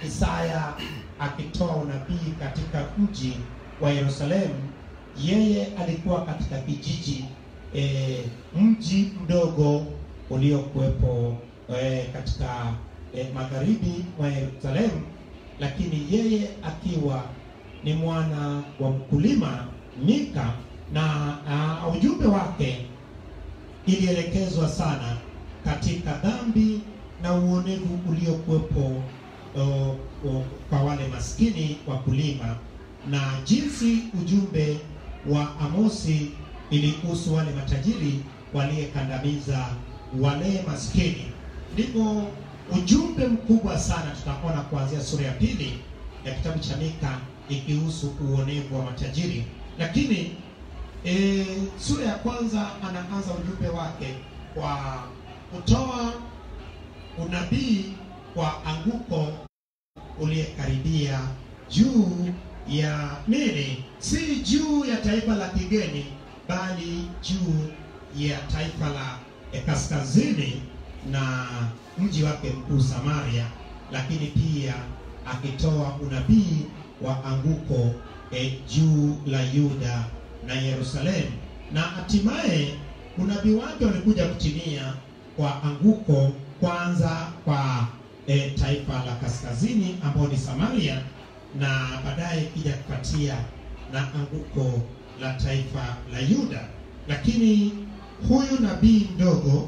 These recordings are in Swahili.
Isaya akitoa unabii katika mji wa Yerusalemu, yeye alikuwa katika kijiji e, mji mdogo uliokuwepo e, katika e, magharibi mwa Yerusalemu, lakini yeye akiwa ni mwana wa mkulima Mika, na uh, ujumbe wake ilielekezwa sana katika dhambi na uonevu uliokuwepo uh, uh, kwa wale maskini wakulima, na jinsi ujumbe wa Amosi ilihusu wale matajiri waliyekandamiza wale maskini. Ndipo ujumbe mkubwa sana tutaona kuanzia sura ya pili ya kitabu cha Mika ikihusu uonevu wa matajiri, lakini e, sura ya kwanza anaanza ujumbe wake kwa kutoa unabii kwa anguko uliyekaribia juu ya nini? Si juu ya taifa la kigeni, bali juu ya taifa la eh, kaskazini na mji wake mkuu Samaria, lakini pia akitoa unabii wa anguko eh, juu la Yuda na Yerusalemu, na hatimaye unabii wake ulikuja kutimia kwa anguko kwanza kwa e, taifa la kaskazini ambao ni Samaria, na baadaye kija kupatia na anguko la taifa la Yuda. Lakini huyu nabii mdogo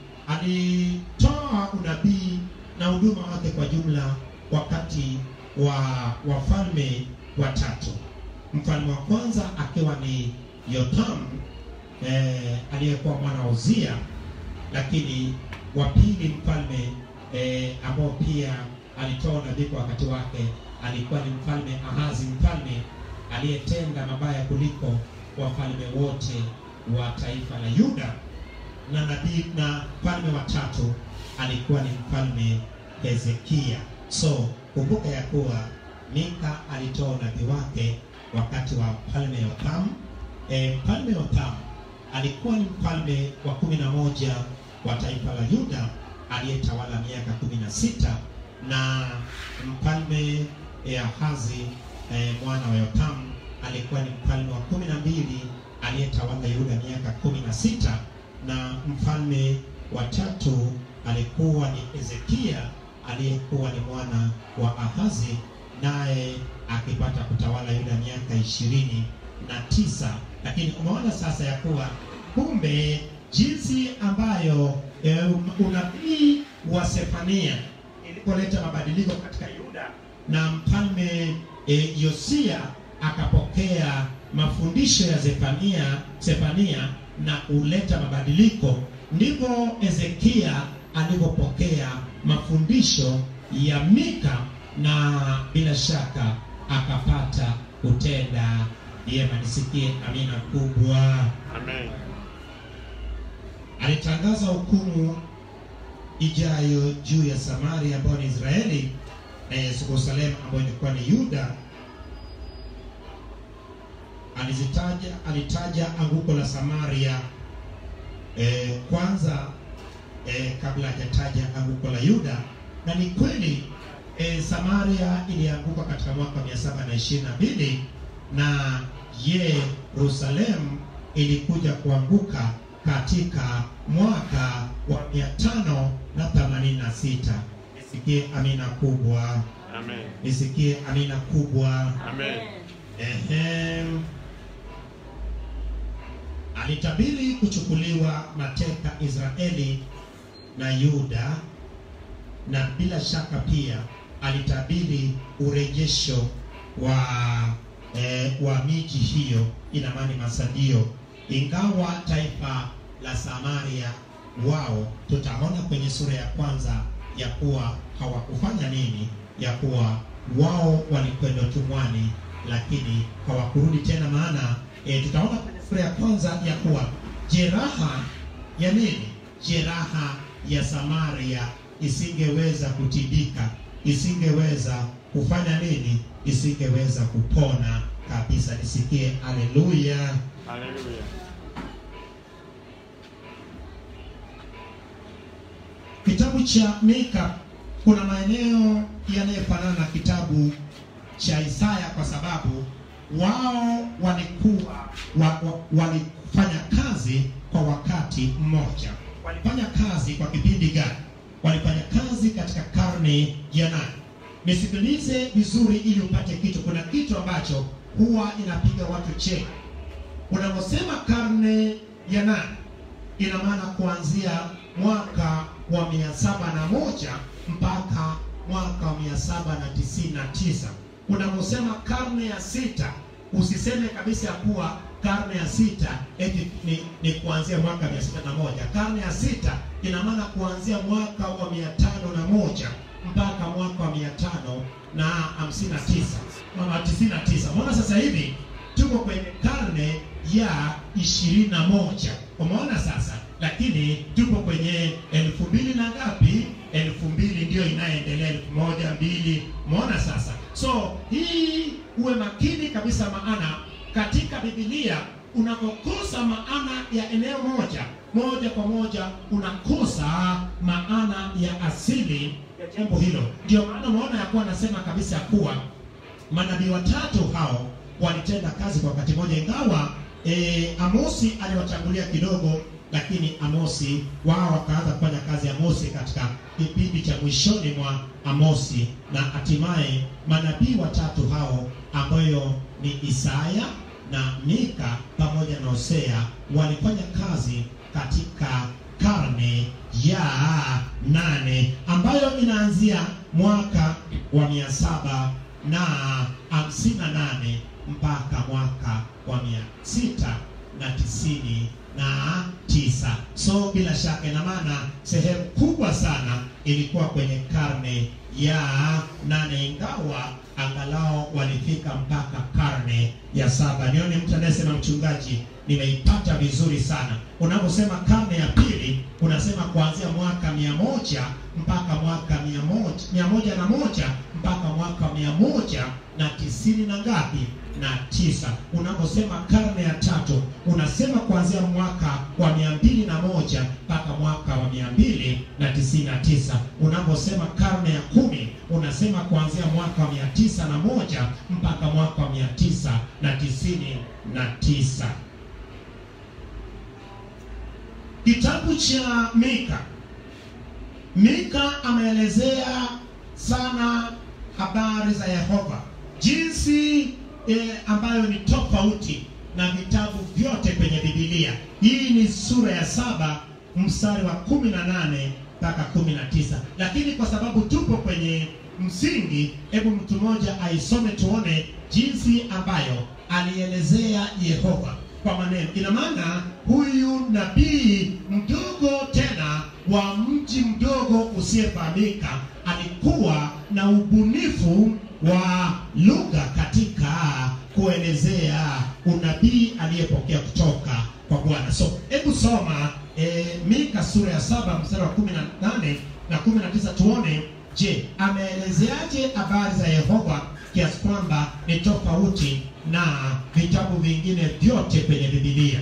alitoa unabii na huduma wake kwa jumla wakati wa wafalme watatu. Mfalme wa kwanza akiwa ni Yotham eh, aliyekuwa mwana wa Uzia, lakini wa pili mfalme eh, ambao pia alitoa unabii kwa wakati wake alikuwa ni mfalme Ahazi, mfalme aliyetenda mabaya kuliko wafalme wote wa taifa la Yuda, na nabii na mfalme wa tatu alikuwa ni mfalme Hezekia. So kumbuka ya kuwa Mika alitoa unabii wake wakati wa mfalme Yotham. E, mfalme Yotham alikuwa ni mfalme wa kumi na moja wa taifa la Yuda aliyetawala miaka kumi na sita na mfalme Ahazi e, mwana wa Yotham alikuwa ni mfalme wa kumi na mbili aliyetawala Yuda miaka kumi na sita na mfalme wa tatu alikuwa ni Hezekia aliyekuwa ni mwana wa Ahazi naye akipata kutawala Yuda miaka ishirini na tisa. Lakini umeona sasa ya kuwa kumbe jinsi ambayo e, unabii wa Sefania ilipoleta mabadiliko katika Yuda na mfalme e, Yosia akapokea mafundisho ya Zefania, Sefania na kuleta mabadiliko, ndivyo Hezekia alivyopokea mafundisho ya Mika na bila shaka akapata kutenda vyema. Nisikie amina kubwa. Amen. Alitangaza hukumu ijayo juu ya Samaria ambayo ni Israeli na Yerusalemu ambayo ilikuwa ni Yuda. Alizitaja, alitaja anguko la Samaria eh, kwanza eh, kabla hajataja anguko la Yuda, na ni kweli eh, Samaria ilianguka katika mwaka 722 na Yerusalemu ilikuja kuanguka katika mwaka wa 586. Nisikie amina kubwa, Amen. nisikie amina kubwa. Amen. Ehem. Alitabiri kuchukuliwa mateka Israeli na Yuda, na bila shaka pia alitabiri urejesho wa eh, wa miji hiyo, ina maana masadio. Ingawa taifa la Samaria wao, tutaona kwenye sura ya kwanza ya kuwa hawakufanya nini, ya kuwa wao walikwenda utumwani lakini hawakurudi tena. Maana e, tutaona kwenye sura ya kwanza ya kuwa jeraha ya nini, jeraha ya Samaria isingeweza kutibika, isingeweza kufanya nini, isingeweza kupona kabisa. Nisikie haleluya. Hallelujah. Kitabu cha Mika kuna maeneo yanayofanana na kitabu cha Isaya kwa sababu wao walikuwa wa, wa, walifanya kazi kwa wakati mmoja. Walifanya kazi kwa kipindi gani? Walifanya kazi katika karne ya nane. Nisikilize vizuri ili upate kitu. Kuna kitu ambacho huwa inapiga watu cheki. Unaposema karne ya nane, ina maana kuanzia mwaka wa mia saba na moja mpaka mwaka wa mia saba na tisini na tisa. Unaposema karne ya sita, usiseme kabisa ya kuwa karne ya sita eti ni, ni kuanzia mwaka mia sita na moja. Karne ya sita ina maana kuanzia mwaka wa mia tano na moja mpaka mwaka wa mia tano na hamsini na tisa ama tisini na tisa. Mbona sasa hivi tuko kwenye karne ya ishirini na moja umeona sasa, lakini tuko kwenye elfu mbili na ngapi? Elfu mbili ndio inayoendelea, elfu moja mbili. Umeona sasa, so hii uwe makini kabisa, maana katika Biblia unapokosa maana ya eneo moja moja kwa moja unakosa maana ya asili ya jambo hilo. Ndio maana unaona ya kuwa anasema kabisa ya kuwa manabii watatu hao walitenda kazi kwa wakati mmoja, ingawa e, Amosi aliwatangulia kidogo, lakini Amosi wao wakaanza kufanya kazi ya Amosi katika kipindi cha mwishoni mwa Amosi, na hatimaye manabii watatu hao ambayo ni Isaya na Mika pamoja na Hosea walifanya kazi katika karne ya nane ambayo inaanzia mwaka wa mia saba na hamsini na nane mpaka mwaka wa mia sita na tisini na tisa. So bila shaka ina maana sehemu kubwa sana ilikuwa kwenye karne ya nane, ingawa angalau walifika mpaka karne ya saba. Nione mtu anayesema mchungaji, nimeipata vizuri sana. Unaposema karne ya pili, unasema kuanzia mwaka mia moja mpaka mwaka mia moja mia moja na moja mpaka mwaka mia moja na tisini na ngapi na tisa. Unaposema karne ya tatu, unasema kuanzia mwaka wa mia mbili na moja mpaka mwaka wa mia mbili na tisini na tisa. Unaposema karne ya kumi, unasema kuanzia mwaka wa mia tisa na moja mpaka mwaka wa mia tisa na tisini na tisa. Kitabu cha Mika, Mika ameelezea sana habari za Yehova jinsi e, ambayo ni tofauti na vitabu vyote kwenye Biblia. Hii ni sura ya saba mstari wa kumi na nane mpaka kumi na tisa, lakini kwa sababu tupo kwenye msingi, hebu mtu mmoja aisome tuone jinsi ambayo alielezea Yehova kwa maneno. Ina maana huyu nabii mdogo tena wa mji mdogo usiyefahamika alikuwa na ubunifu wa lugha katika kuelezea unabii aliyepokea kutoka kwa Bwana. So hebu soma e, Mika sura ya saba mstari wa kumi na nane na kumi na tisa tuone, je, ameelezeaje habari za Yehova kiasi kwamba ni tofauti na vitabu vingine vyote kwenye Biblia.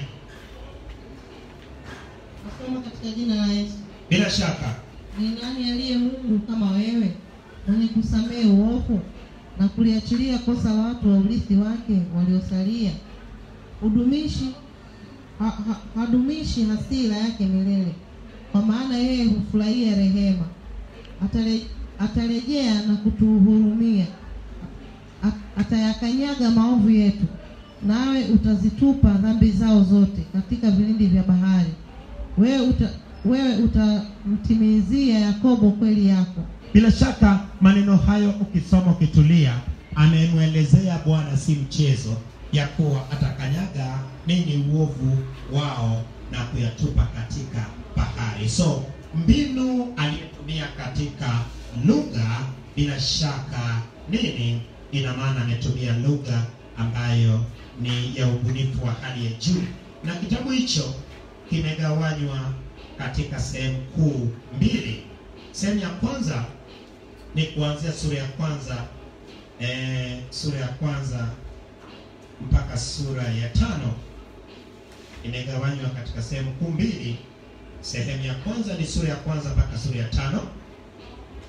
Nasoma katika jina la Yesu. Bila shaka Ni nani aliye Mungu kama wewe, mwenye kusamehe uovu na kuliachilia kosa watu wa urithi wake waliosalia? Hudumishi ha, ha, hadumishi hasira yake milele, kwa maana yeye hufurahia rehema. Atare, atarejea na kutuhurumia, At- atayakanyaga maovu yetu, nawe utazitupa dhambi zao zote katika vilindi vya bahari. Wewe uta, wewe utamtimizia Yakobo kweli yako. bila shaka maneno hayo ukisoma ukitulia, amemwelezea Bwana si mchezo, ya kuwa atakanyaga nini uovu wao na kuyatupa katika bahari. So mbinu aliyetumia katika lugha, bila shaka nini, ina maana ametumia lugha ambayo ni ya ubunifu wa hali ya juu, na kitabu hicho kimegawanywa katika sehemu kuu mbili. Sehemu ya kwanza ni kuanzia sura ya kwanza eh, sura ya kwanza mpaka sura ya tano imegawanywa katika sehemu kuu mbili. Sehemu ya kwanza ni sura ya kwanza mpaka sura ya tano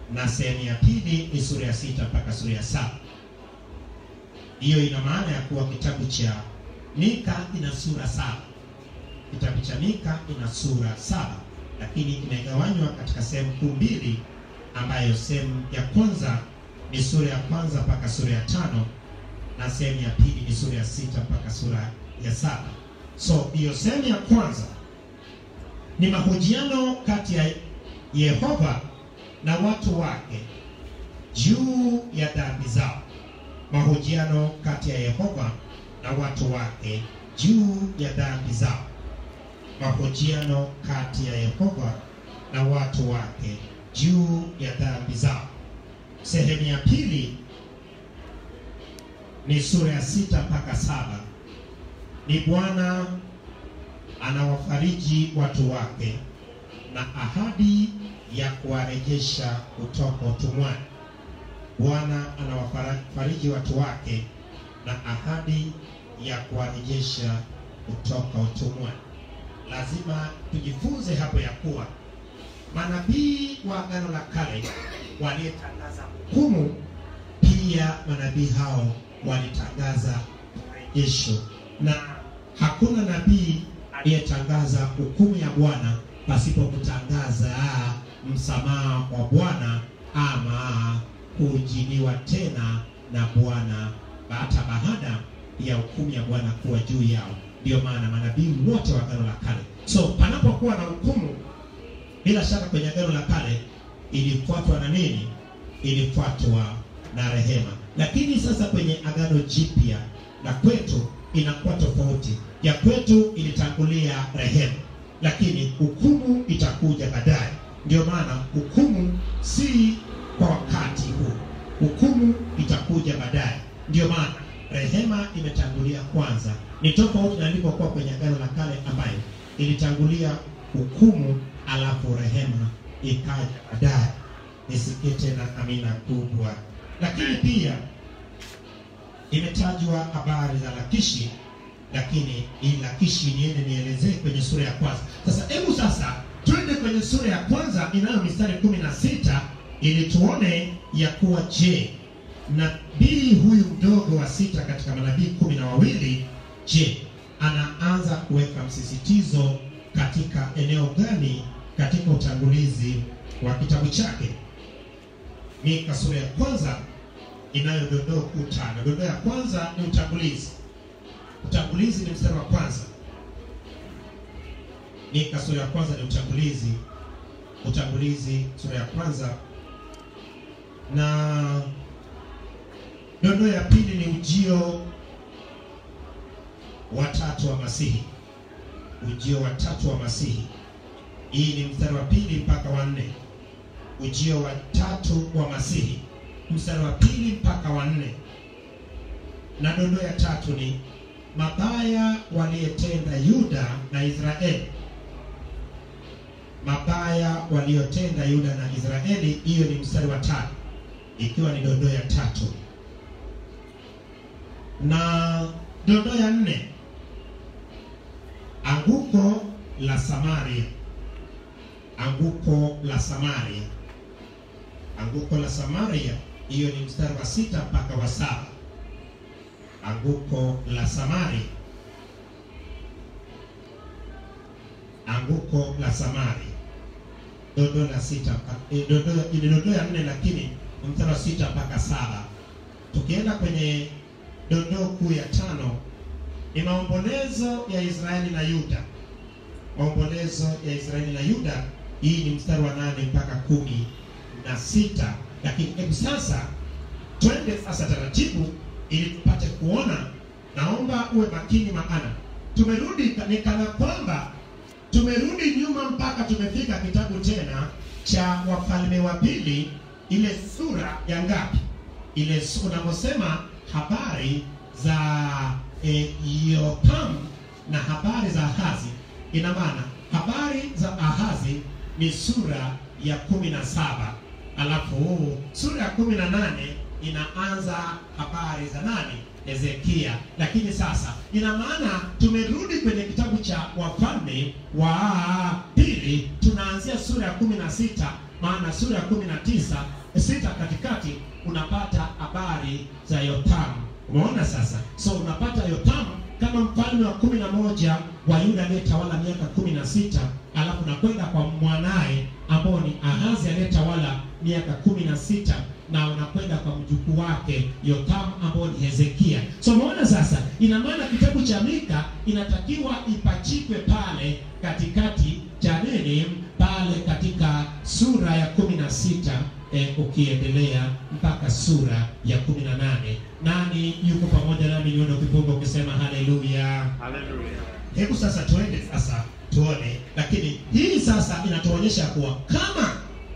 na sehemu ya pili ni sura ya sita mpaka sura ya saba. Hiyo ina maana ya kuwa kitabu cha Mika ina sura saba. Kitabu cha Mika ina sura saba, lakini imegawanywa katika sehemu kuu mbili, ambayo sehemu ya kwanza ni sura ya kwanza mpaka sura ya tano na sehemu ya pili ni sura ya sita mpaka sura ya saba. So hiyo sehemu ya kwanza ni mahojiano kati ya Yehova na watu wake juu ya dhambi zao. Mahojiano kati ya Yehova na watu wake juu ya dhambi zao. Mahojiano kati ya Yehova na watu wake juu ya dhambi zao. Sehemu ya pili ni sura ya sita mpaka saba. Ni Bwana anawafariji watu wake na ahadi ya kuwarejesha kutoka utumwani. Bwana anawafariji watu wake na ahadi ya kuwarejesha kutoka utumwani. Lazima tujifunze hapo ya kuwa manabii wa Agano la Kale waliyetangaza hukumu, pia manabii hao walitangaza urejesho, na hakuna nabii aliyetangaza hukumu ya Bwana pasipo kutangaza msamaha wa Bwana ama kujiliwa tena na Bwana hata baada ya hukumu ya Bwana kuwa juu yao. Ndiyo maana manabii wote wa Agano la Kale, so panapokuwa na hukumu, bila shaka kwenye Agano la Kale ilifuatwa na nini? Ilifuatwa na rehema. Lakini sasa kwenye Agano Jipya na kwetu inakuwa tofauti. Ya kwetu ilitangulia rehema, lakini hukumu itakuja baadaye. Ndio maana hukumu si kwa wakati huu, hukumu itakuja baadaye. Ndio maana rehema imetangulia kwanza. Ni tofauti na ilipokuwa kwenye Agano la Kale ambayo ilitangulia hukumu alafu rehema ikaja baadaye. Nisikie tena amina kubwa. Lakini pia imetajwa habari za Lakishi, lakini hii Lakishi niende nielezee kwenye sura ya kwanza. Sasa hebu sasa twende kwenye sura ya kwanza inayo mistari kumi na sita ili tuone ya kuwa je, nabii huyu mdogo wa sita katika manabii kumi na wawili je, anaanza kuweka msisitizo katika eneo gani katika utangulizi wa kitabu chake? Mika sura ya kwanza inayo dondoo kuu tano. Dondoo ya kwanza ni utangulizi. Utangulizi ni mstari wa kwanza. Mika sura ya kwanza ni utangulizi. Utangulizi sura ya kwanza, na dondoo ya pili ni ujio wa tatu wa Masihi. Ujio wa tatu wa Masihi, hii ni mstari wa pili mpaka wa nne. Ujio wa tatu wa Masihi mstari wa pili mpaka wa nne. Na dondoo ya tatu ni mabaya waliyetenda Yuda na Israeli. Mabaya waliyotenda Yuda na Israeli, hiyo ni mstari wa tatu, ikiwa ni dondoo ya tatu. Na dondoo ya nne, anguko la Samaria. Anguko la Samaria, anguko la Samaria hiyo ni mstari wa sita mpaka wa saba. Anguko la Samaria, anguko la Samaria, dondoo la sita eh, dondoo ile dondoo ya nne, lakini mstari wa sita mpaka saba. Tukienda kwenye dondoo kuu ya tano ni maombolezo ya Israeli na Yuda. Maombolezo ya Israeli na Yuda, hii ni mstari wa nane mpaka kumi na sita lakini hebu sasa twende sasa taratibu, ili tupate kuona. Naomba uwe makini, maana tumerudi ni kana kwamba tumerudi nyuma mpaka tumefika kitabu tena cha Wafalme wa Pili, ile sura ya ngapi? Ile unaposema habari za e, Yotam na habari za Ahazi, ina maana habari za Ahazi ni sura ya kumi na saba alafu sura ya kumi na nane inaanza habari za nani? Hezekia. Lakini sasa ina maana tumerudi kwenye kitabu cha Wafalme wa Pili, tunaanzia sura ya kumi na sita maana sura ya kumi na tisa sita katikati unapata habari za Yotamu. Umeona sasa? So unapata Yotamu kama mfalme wa kumi na moja wa Yuda aliyetawala miaka kumi na sita alafu nakwenda kwa mwanaye ambao ni Ahazi aliyetawala miaka kumi na sita na unakwenda kwa mjukuu wake Yotamu ambao ni Hezekia. So umeona sasa, ina maana kitabu cha Mika inatakiwa ipachikwe pale katikati cha nini, pale katika sura ya kumi na sita eh, ukiendelea mpaka sura ya kumi na nane. Nani yuko pamoja nami? Nione ukipunga ukisema haleluya. Hallelujah. Hebu sasa tuende sasa tuone, lakini hii sasa inatuonyesha kuwa kama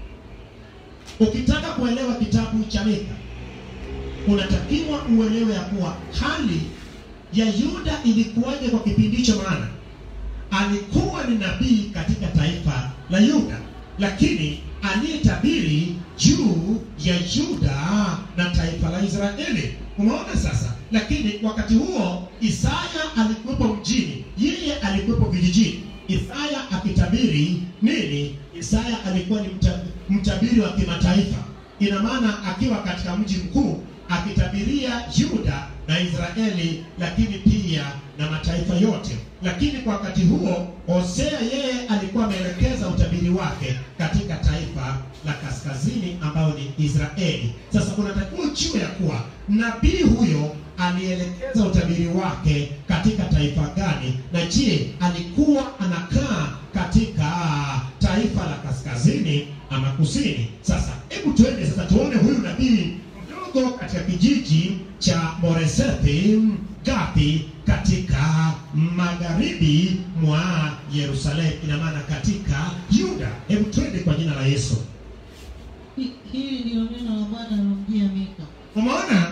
ukitaka kuelewa kitabu cha Mika unatakiwa uelewe ya kuwa hali ya Yuda ilikuwaje kwa kipindi hicho, maana alikuwa ni nabii katika taifa la Yuda, lakini aliyetabiri juu ya Yuda na taifa la Israeli. Umeona sasa? Lakini wakati huo Isaya alikuwepo mjini, yeye alikuwepo vijijini. Isaya akitabiri nini? Isaya alikuwa ni mta- mtabiri wa kimataifa. Ina maana akiwa katika mji mkuu akitabiria Yuda na Israeli, lakini pia na mataifa yote. Lakini kwa wakati huo Hosea yeye alikuwa ameelekeza utabiri wake katika taifa la kaskazini ambayo ni Israeli. Sasa unatakiwa ujue ya kuwa nabii huyo alielekeza utabiri wake katika taifa gani, na je, alikuwa anakaa katika taifa la kaskazini ama kusini? Sasa hebu tuende sasa tuone huyu nabii mdogo katika kijiji cha Moresethi Gathi katika magharibi mwa Yerusalemu, ina maana katika Yuda. Hebu twende kwa jina la Yesu. Hi- Hili ndilo neno la Bwana lilomjia Mika. Umeona,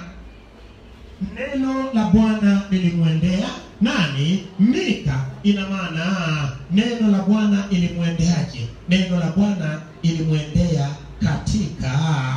neno la Bwana lilimwendea nani? Mika. Ina maana neno la Bwana ilimwendeaje? Neno la Bwana ilimwendea katika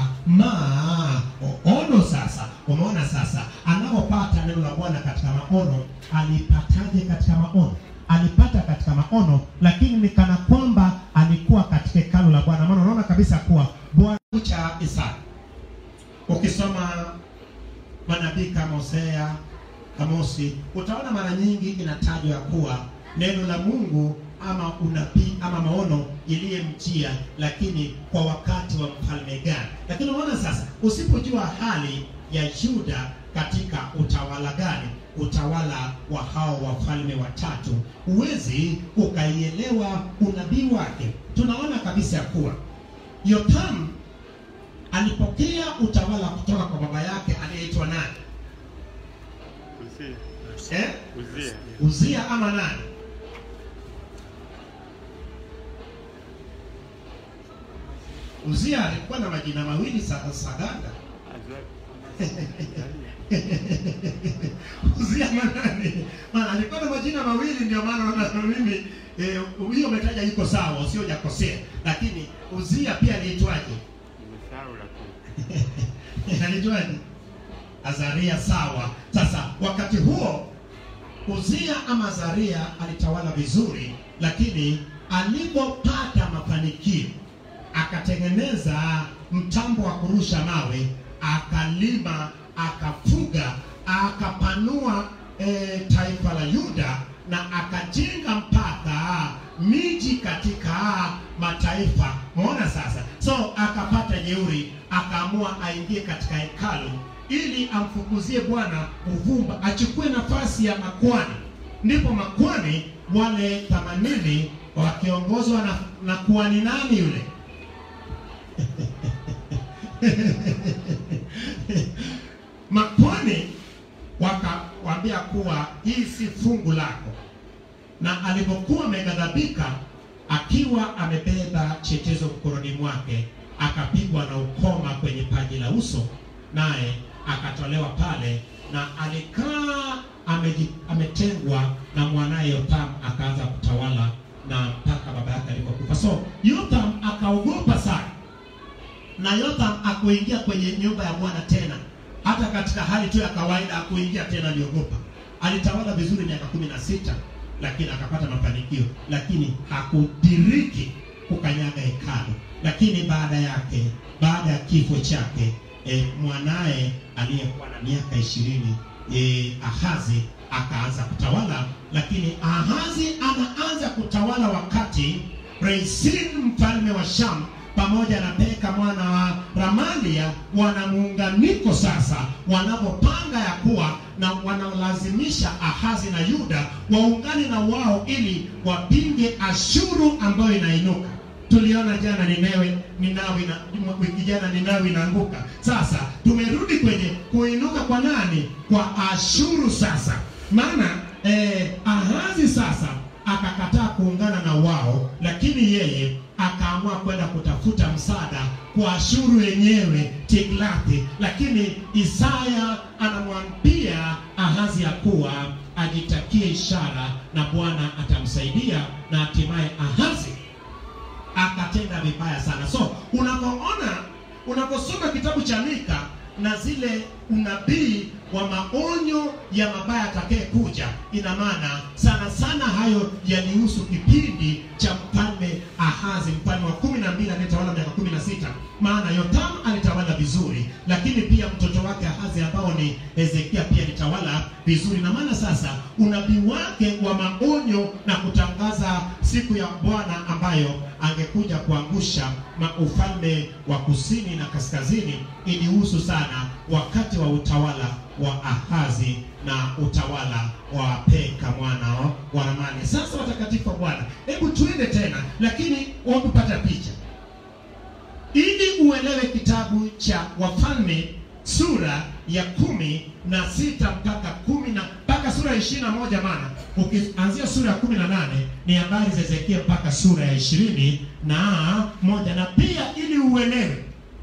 maono. Sasa umeona, sasa anapopata neno la Bwana katika maono, alipataje katika maono? Alipata katika maono, lakini ni kana kwamba alikuwa katika hekalu la Bwana, maana unaona kabisa kuwa Bwana cha Isaya ukisoma manabii kama Hosea, Amosi, utaona mara nyingi inatajwa ya kuwa neno la Mungu ama unabii ama maono iliyemjia, lakini kwa wakati wa mfalme gani? Lakini unaona sasa, usipojua hali ya Yuda katika utawala gani, utawala wa hao wafalme watatu, huwezi ukaielewa unabii wake. Tunaona kabisa ya kuwa Yotamu alipokea utawala kutoka kwa baba yake aliyeitwa nani? Uzia. Eh? Uzia. Uzia ama nani? Uzia alikuwa na majina mawili sa- Saganda. Uzia manani? Maana alikuwa na majina mawili ndio maana naona mimi eh, hiyo umetaja iko sawa, usio hujakosea. Lakini Uzia pia aliitwaje? Nimesahau lakini. Anaitwaje? Azaria. Sawa. Sasa wakati huo Uzia ama Azaria alitawala vizuri, lakini alipopata mafanikio akatengeneza mtambo wa kurusha mawe, akalima, akafuga, akapanua e, taifa la Yuda na akajenga mpaka miji katika mataifa. Umeona sasa? So akapata jeuri, akaamua aingie katika hekalu ili amfukuzie Bwana uvumba, achukue nafasi ya makwani. Ndipo makwani wale themanini wakiongozwa na, na kuhani nani yule makwani wakawaambia kuwa hii si fungu lako, na alipokuwa ameghadhabika, akiwa amebeba chetezo mkononi mwake, akapigwa na ukoma kwenye paji la uso, naye akatolewa pale, na alikaa ameji- ametengwa na mwanaye Yotham, akaanza kutawala na mpaka baba yake alipokufa. So Yotham akaogopa sana na Yotham akuingia kwenye nyumba ya Bwana tena, hata katika hali tu ya kawaida akuingia tena, aliogopa. Alitawala vizuri miaka kumi na sita lakini akapata mafanikio, lakini hakudiriki kukanyaga hekalu. Lakini baada yake baada ya kifo chake e, mwanaye aliyekuwa na miaka ishirini e, Ahazi akaanza kutawala, lakini Ahazi anaanza kutawala wakati Rezin mfalme wa Sham pamoja na Peka mwana wa Ramalia wana muunganiko sasa, wanapopanga ya kuwa na wanalazimisha Ahazi na Yuda waungane na wao ili wapinge Ashuru ambayo inainuka. Tuliona jana Ninewe, Ninawi na wiki jana Ninawi inaanguka. Sasa tumerudi kwenye kuinuka kwa nani? Kwa Ashuru sasa, maana eh, Ahazi sasa akakataa kuungana na wao, lakini yeye akaamua kwenda kutafuta msaada kwa Ashuru yenyewe Tiglathi. Lakini Isaya anamwambia Ahazi ya kuwa ajitakie ishara na Bwana atamsaidia, na hatimaye Ahazi akatenda vibaya sana. So unapoona unaposoma kitabu cha Mika na zile unabii wa maonyo ya mabaya atakaye kuja, ina maana sana sana hayo yalihusu kipindi cha mfalme Ahazi, mfalme wa kumi na mbili aliyetawala miaka kumi na sita. Maana Yotamu alitawala vizuri, lakini pia mtoto wake Ahazi ambao ni Hezekia pia alitawala vizuri, na maana sasa unabii wake wa maonyo na kutangaza siku ya Bwana ambayo angekuja kuangusha ufalme wa kusini na kaskazini ilihusu sana wakati wa utawala wa Ahazi na utawala wa Peka mwana wa Ramani. Sasa watakatifu wa Bwana, hebu tuende tena, lakini wakupata picha ili uelewe kitabu cha Wafalme sura ya kumi na sita mpaka kumi na mpaka sura ya ishirini na moja maana ukianzia sura ya kumi na nane ni habari za Hezekia mpaka sura ya ishirini na moja na pia ili uelewe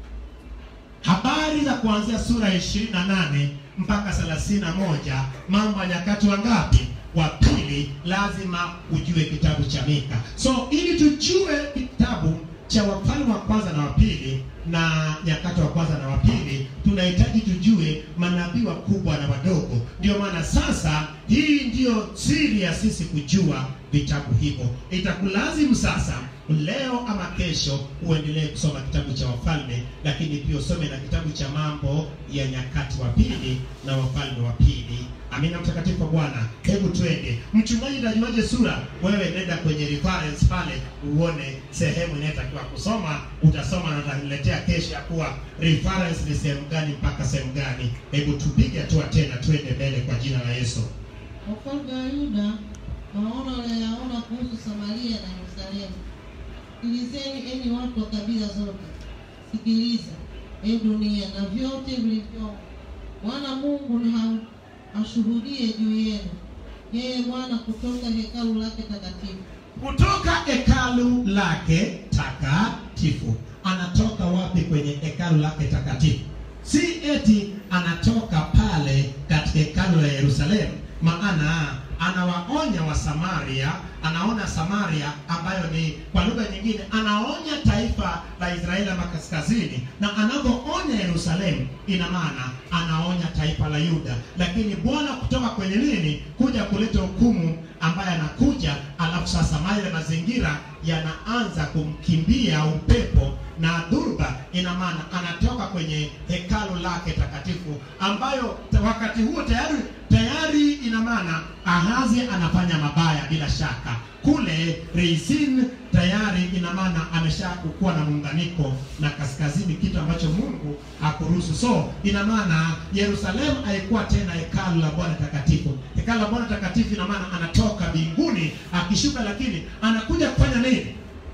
habari za kuanzia sura ya ishirini na nane mpaka thelathini na moja mambo ya nyakati wangapi wa pili lazima ujue kitabu cha Mika so ili tujue kitabu cha wafalme wa kwanza na wa pili na nyakati wa kwanza na wa pili tunahitaji tujue manabii wakubwa na wadogo ndio maana sasa hii ndiyo siri ya sisi kujua vitabu hivyo itakulazimu sasa leo ama kesho uendelee kusoma kitabu cha wafalme lakini pia usome na kitabu cha mambo ya nyakati wa pili na wafalme wa pili amina mtakatifu wa bwana hebu twende mchungaji utajuaje sura wewe nenda kwenye reference pale uone sehemu inayotakiwa kusoma utasoma na utaniletea kesho ya kuwa reference ni sehemu gani mpaka sehemu gani hebu tupige hatua tena twende mbele kwa jina la yesu Wafalme wa Yuda maono waliyoyaona kuhusu Samaria na Yerusalemu. Sikilizeni enyi watu wa kabila zote, sikiliza e dunia na vyote vilivyomo. Bwana Mungu na ha- ashuhudie juu yenu, yeye Bwana kutoka hekalu lake takatifu. kutoka hekalu lake takatifu anatoka wapi kwenye hekalu lake takatifu si eti anatoka pale katika hekalu la yerusalemu maana anawaonya wa samaria anaona samaria ambayo ni kwa lugha nyingine anaonya taifa la israeli ama kaskazini na anavyoonya yerusalemu ina maana anaonya taifa la yuda lakini bwana kutoka kwenye nini kuja kuleta hukumu ambaye anakuja alafu sasa male mazingira yanaanza kumkimbia upepo na dhurba ina maana anatoka kwenye hekalu lake takatifu ambayo ta- wakati huo tayari tayari ina maana ahazi anafanya mabaya bila shaka kule reisin tayari ina maana ameshakuwa na muunganiko na kaskazini kitu ambacho mungu hakuruhusu so ina maana yerusalemu haikuwa tena hekalu la bwana takatifu hekalu la bwana takatifu ina maana anatoka mbinguni akishuka lakini anakuja kufanya nini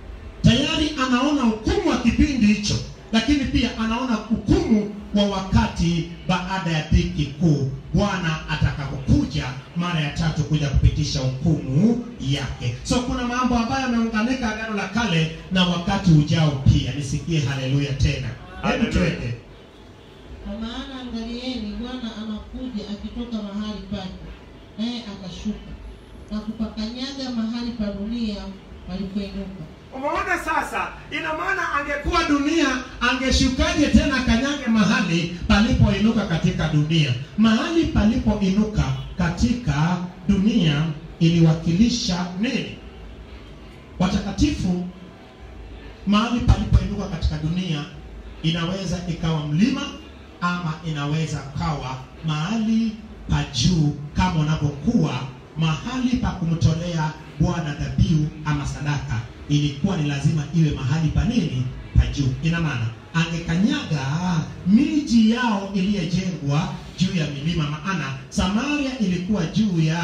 tayari anaona hukumu wa kipindi hicho lakini pia anaona hukumu wa wakati baada ya dhiki kuu bwana atakapokuja mara ya tatu kuja kupitisha hukumu yake so kuna mambo ambayo yameunganika agano la kale na wakati ujao pia nisikie haleluya tena hebu Haleluya. twende Kwa maana angalieni, Bwana anakuja akitoka mahali pake, naye akashuka na kupakanyaga mahali pa dunia palipoinuka. umeona sasa ina maana angekuwa dunia angeshukaje tena akanyage mahali palipoinuka katika dunia mahali palipoinuka katika dunia iliwakilisha nini watakatifu mahali palipoinuka katika dunia inaweza ikawa mlima ama inaweza kawa mahali pa juu kama unavyokuwa mahali pa kumtolea bwana dhabihu ama sadaka ilikuwa ni lazima iwe mahali pa nini pa juu ina maana angekanyaga miji yao iliyojengwa juu ya milima maana samaria ilikuwa juu ya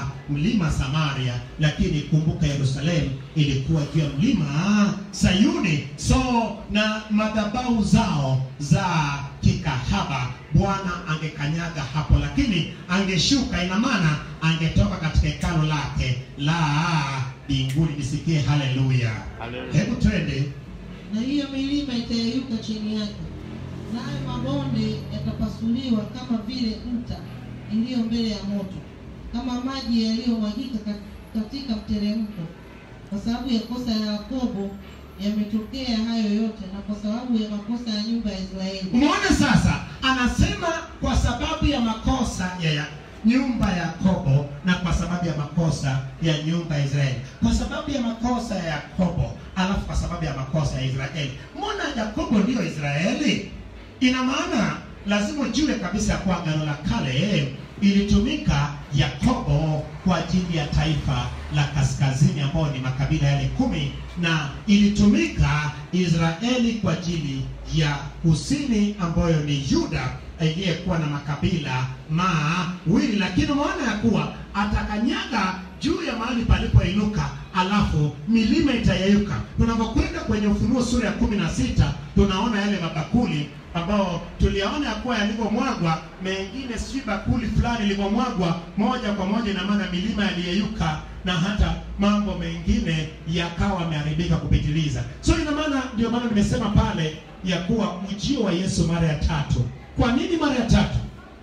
mlima samaria lakini kumbuka yerusalemu ilikuwa juu ya mlima sayuni so na madhabahu zao za kikahaba bwana angekanyaga hapo lakini angeshuka ina maana angetoka katika hekalo lake la mbinguni nisikie haleluya Haleluya. hebu twende na hiyo milima itayeyuka chini yake, nayo mabonde yatapasuliwa kama vile nta iliyo mbele ya moto, kama maji yaliyomwagika ka- katika mteremko. Kwa sababu ya kosa ya Yakobo yametokea hayo yote, na kwa sababu ya makosa ya nyumba ya Israeli. umeona sasa anasema kwa sababu ya makosa ya, ya nyumba ya yakobo na kwa sababu ya makosa ya nyumba ya israeli kwa sababu ya makosa ya yakobo alafu kwa sababu ya makosa ya israeli mbona yakobo ndiyo israeli ina maana lazima ujue kabisa ya kuwa agano la kale ilitumika yakobo kwa ajili ya taifa la kaskazini ambao ni makabila yale kumi na ilitumika israeli kwa ajili ya kusini ambayo ni yuda iliyekuwa na makabila mawili lakini umeona ya kuwa atakanyaga juu ya mahali palipoinuka alafu milima itayeyuka tunapokwenda kwenye ufunuo sura ya kumi na sita tunaona yale mabakuli ambao tuliyaona ya kuwa yalivyomwagwa mengine sijui bakuli fulani ilivyomwagwa moja kwa moja ina maana milima yaliyeyuka na hata mambo mengine yakawa yameharibika kupitiliza so ina maana ndio maana nimesema pale ya kuwa ujio wa yesu mara ya tatu kwa nini mara ya tatu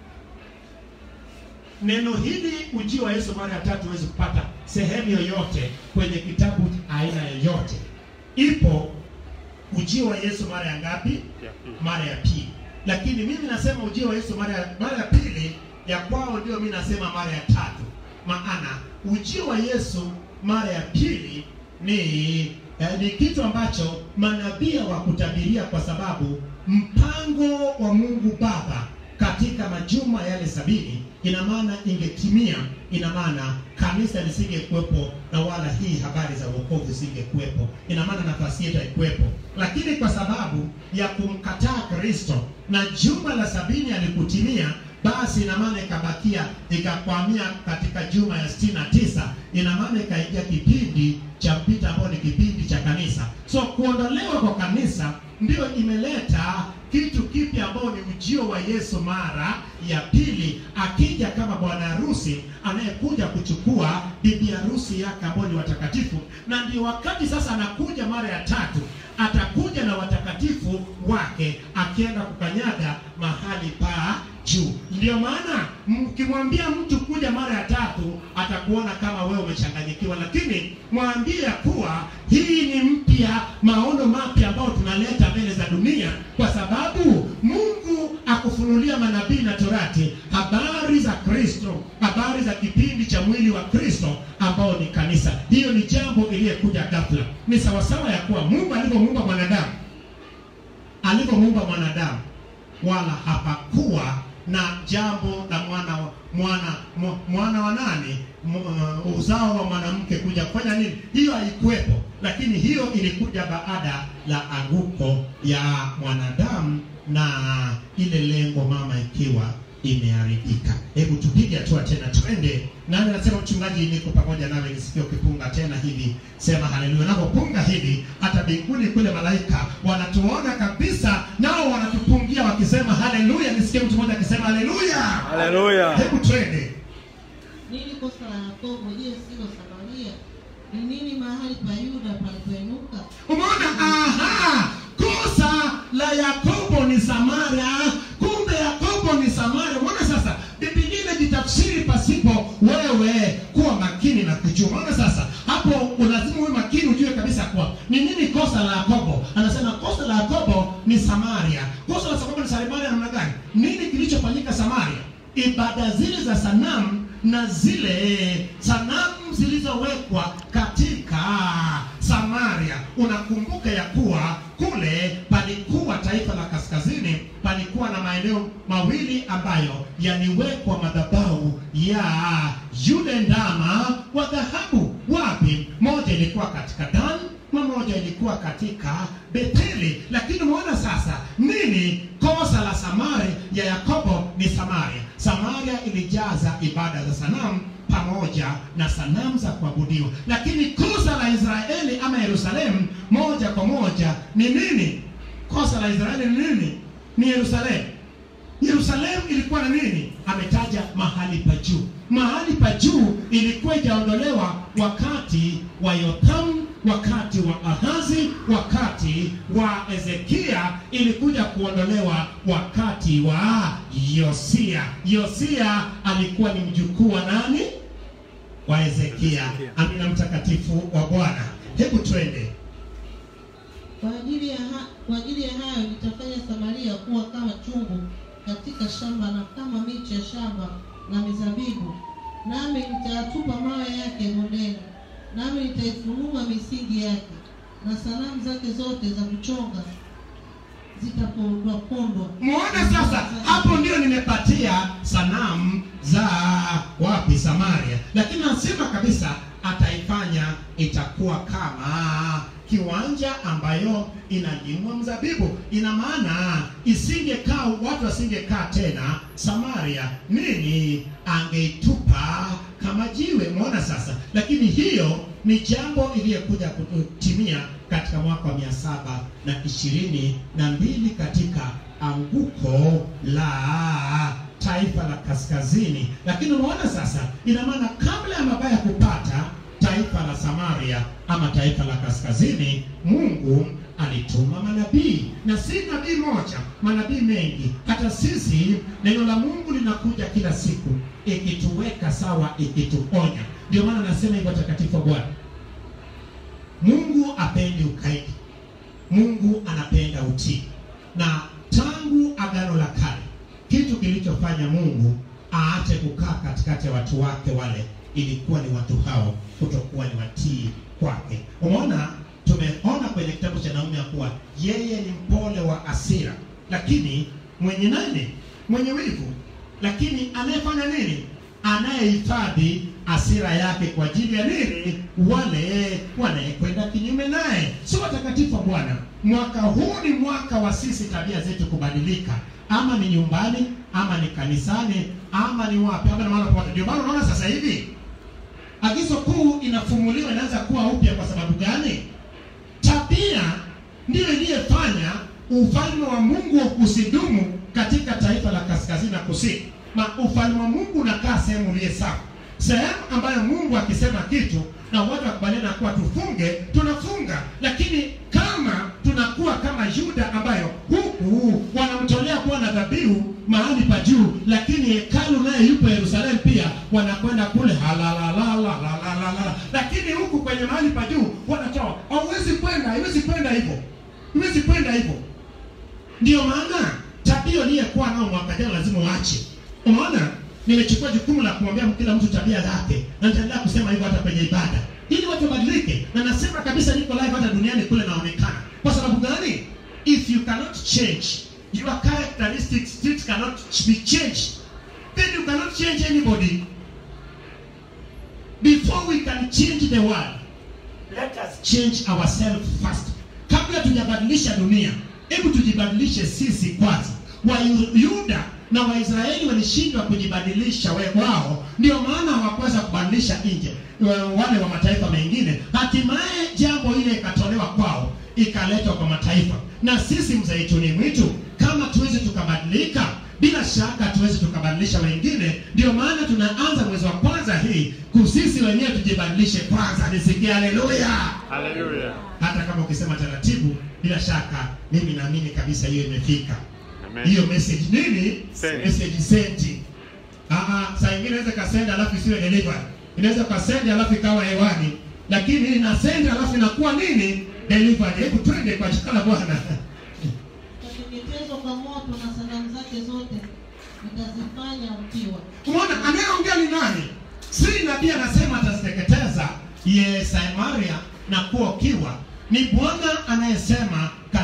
neno hili ujio wa yesu mara ya tatu huwezi kupata sehemu yoyote kwenye kitabu aina yoyote ipo ujio wa yesu mara ya ngapi Ya pili. mara ya pili lakini mimi nasema ujio wa yesu mara ya, mara ya pili ya kwao ndio mi nasema mara ya tatu maana ujio wa yesu mara ya pili ni eh, ni kitu ambacho manabii hawakutabiria kwa sababu mpango wa mungu baba katika majuma yale sabini ina maana ingetimia ina maana kanisa lisingekuwepo na wala hii habari za uokovu isingekuwepo ina maana nafasi yetu haikuwepo lakini kwa sababu ya kumkataa kristo na juma la sabini alikutimia basi ina maana ikabakia ikakwamia katika juma ya sitini na tisa ina maana ikaingia kipindi cha mpita ambao ni kipindi cha kanisa so kuondolewa kwa kanisa ndio imeleta kitu kipya ambao ni ujio wa yesu mara ya pili akija kama bwana harusi anayekuja kuchukua bibi harusi yake ambao ni watakatifu na ndio wakati sasa anakuja mara ya tatu atakuja na watakatifu wake akienda kukanyaga mahali pa juu ndio maana mkimwambia mtu kuja mara ya tatu atakuona kama wewe umechanganyikiwa lakini mwambie ya kuwa hii ni mpya maono mapya ambayo tunaleta mbele za dunia kwa sababu mungu akufunulia manabii na torati habari za kristo habari za kipindi cha mwili wa kristo ambao ni kanisa hiyo ni jambo iliyekuja ghafla ni sawasawa ya kuwa mungu alivyomuumba mwanadamu alivyomuumba mwanadamu wala hapakuwa na jambo la mwana wa- mwana mwa- mwana wa nani M- uh, uzao wa mwanamke kuja kufanya nini hiyo haikuwepo lakini hiyo ilikuja baada la anguko ya mwanadamu na ile lengo mama ikiwa imeharibika hebu tupige hatua tena twende nani anasema mchungaji niko pamoja nawe nisikie ukipunga tena hivi sema haleluya unapopunga hivi hata mbinguni kule malaika wanatuona kabisa nao wanatupungia wakisema haleluya nisikie mtu mmoja akisema haleluya Haleluya. hebu twende Nini kosa la Yakobo? Je, silo Samaria? Ni nini mahali pa Yuda palipoinuka? umeona aha kosa la yakobo ni samaria kumbe yakobo ni samaria umeona sasa bibilia imejitafsiri pasipo wewe kuwa makini na kujua umeona sasa hapo lazima uwe makini ujue kabisa kuwa ni nini kosa la yakobo anasema kosa la yakobo ni samaria kosa la yakobo ni samaria namna gani nini kilichofanyika samaria ibada zile za sanamu na zile sanamu zilizowekwa katika samaria unakumbuka ya kuwa kule palikuwa taifa la kaskazini, palikuwa na maeneo mawili ambayo yaliwekwa madhabahu ya yule ndama wa dhahabu. Wapi? Moja ilikuwa katika Dan na moja ilikuwa katika Betheli. Lakini umeona sasa nini kosa la Samaria ya Yakobo ni Samaria. Samaria ilijaza ibada za sanamu pamoja na sanamu za kuabudiwa, lakini kosa la Israeli ama Yerusalemu moja kwa moja ni nini? Kosa la Israeli ni nini? Ni Yerusalemu. Yerusalemu ilikuwa na nini? Ametaja mahali pa juu. Mahali pa juu ilikuwa ijaondolewa wakati wa Yothamu, wakati wa Ahazi, wakati wa Ezekia, ilikuja kuondolewa wakati wa Yosia. Yosia alikuwa ni mjukuu wa nani? Wa Ezekia. Amina, mtakatifu wa Bwana. Hebu twende Kwa ajili ya ha, kwa ajili ya hayo nitafanya Samaria kuwa kama chungu katika shamba na kama miche ya shamba la mizabibu, nami nitayatupa mawe yake bondeni, nami nitaifunua misingi yake, na sanamu zake zote za kuchonga zitapondwa pondwa. Muone sasa, hapo ndio nimepatia sanamu za wapi? Samaria. Lakini nasema kabisa ataifanya itakuwa kama kiwanja ambayo inalimwa mzabibu. Ina maana isingekaa, watu wasingekaa tena Samaria, nini angeitupa kama jiwe. Muona sasa, lakini hiyo ni jambo iliyokuja kutimia katika mwaka wa mia saba na ishirini na mbili katika anguko la taifa la kaskazini. Lakini unaona sasa, ina maana kabla ya mabaya kupata taifa la Samaria ama taifa la kaskazini, Mungu alituma manabii, na si nabii moja, manabii mengi. Hata sisi neno la Mungu linakuja kila siku ikituweka sawa, ikituonya. Ndio maana nasema hivyo, takatifu wa Bwana. Mungu apendi ukaidi, Mungu anapenda utii. Na tangu agano la kale, kitu kilichofanya Mungu aache kukaa katikati ya watu wake wale ilikuwa ni watu hao kutokuwa ni watii kwake. Umeona, tumeona kwenye kitabu cha Naumi ya kuwa yeye ni mpole wa hasira, lakini mwenye nani? Mwenye wivu, lakini anayefanya nini? Anayehifadhi hasira yake kwa ajili ya nini? Wale wanayekwenda kinyume naye. Si watakatifu wa Bwana, mwaka huu ni mwaka wa sisi tabia zetu kubadilika, ama ni nyumbani, ama ni kanisani, ama ni wapi, ama ni mahali popote. Ndio maana unaona sasa hivi agizo kuu inafumuliwa, inaanza kuwa upya. Kwa sababu gani? Tabia ndiyo iliyefanya ufalme wa Mungu usidumu katika taifa la kaskazini na kusini. Ma ufalme wa Mungu unakaa sehemu iliye sawa, sehemu ambayo Mungu akisema kitu na watu wakubaliana kuwa tufunge, tunafunga. Lakini kama tunakuwa kama Yuda ambayo huku wanamtolea Bwana dhabihu mahali pa juu, lakini hekalu naye yupo Yerusalemu pia, wanakwenda kule halalalalalalalala, lakini huku kwenye mahali pa juu wanatoa. Hauwezi kwenda, haiwezi kwenda hivyo, haiwezi kwenda hivyo. Ndio maana tabia uliyekuwa nao mwaka jana lazima uache. Umeona, nimechukua jukumu la kumwambia kila mtu tabia zake, na nitaendelea kusema hivyo hata kwenye ibada, ili watu wabadilike. Na nasema kabisa, niko live hata duniani kule naonekana. Kwa sababu gani? If you cannot change your characteristics, it cannot be changed, then you cannot change anybody. Before we can change the world, let us change ourselves first. Kabla tujabadilisha dunia, hebu tujibadilishe sisi kwanza. Wayuda na Waisraeli walishindwa kujibadilisha we wao, ndio maana hawakuweza kubadilisha nje wale wa mataifa mengine. Hatimaye jambo ile ikatolewa kwao, ikaletwa kwa mataifa. Na sisi mzaituni mwitu, kama tuwezi tukabadilika, bila shaka tuwezi tukabadilisha wengine. Ndio maana tunaanza mwezi wa kwanza hii kusisi wenyewe tujibadilishe kwanza. Nisikie haleluya! Haleluya. Hata kama ukisema taratibu, bila shaka mimi naamini kabisa hiyo imefika Amen. hiyo message nini? Send. Message sent. Ah ah, saa nyingine inaweza kasend alafu isiwe delivered. Inaweza kasend alafu ikawa hewani. Lakini hii ina send alafu inakuwa nini? Delivered. Hebu twende kwa jina la Bwana. Itateketezwa kwa moto na sanamu zake zote nitazifanya ukiwa. Umeona anayeongea ni nani? Si nabii anasema ataziteketeza ye Samaria na kuwa ukiwa. Ni Bwana anayesema katika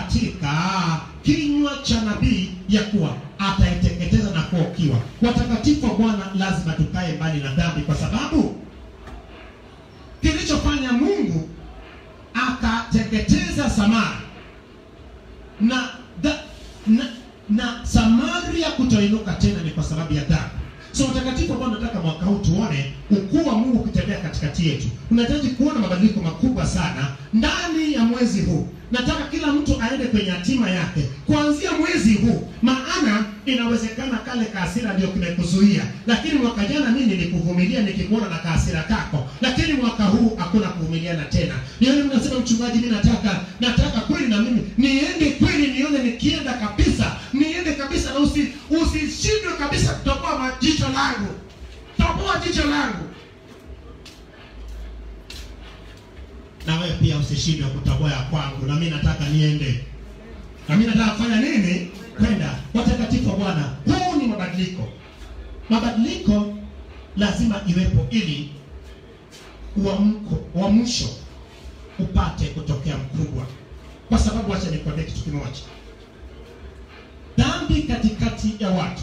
katika kinywa cha nabii ya kuwa ataiteketeza na kuwa ukiwa. Watakatifu wa Bwana lazima tukae mbali na dhambi, kwa sababu kilichofanya Mungu akateketeza Samaria na, da, na na Samaria kutoinuka tena ni kwa sababu ya dhambi. So watakatifu ambao nataka mwaka huu tuone ukuu wa Mungu ukitembea katikati yetu. Unahitaji kuona mabadiliko makubwa sana ndani ya mwezi huu. Nataka kila mtu aende kwenye hatima yake kuanzia mwezi huu, maana inawezekana kale kaasira ndio kimekuzuia, lakini mwaka jana mimi nilikuvumilia nikikuona na kaasira kako, lakini mwaka huu hakuna kuvumiliana tena. Ndio ile mnasema mchungaji, mimi nataka nataka kweli na mimi niende kweli, nione nikienda kabisa, niende kabisa, na usi usishindwe kabisa kutoboa majicho langu, toboa jicho langu na wewe pia usishindwe kutoboa ya kwangu, na mimi nataka niende, na mimi nataka kufanya nini? Kwenda. Watakatifu wa Bwana, huu ni mabadiliko. Mabadiliko lazima iwepo ili uamko uamsho upate kutokea mkubwa, kwa sababu acha nikwambie kitu kimoja, dhambi katikati ya watu,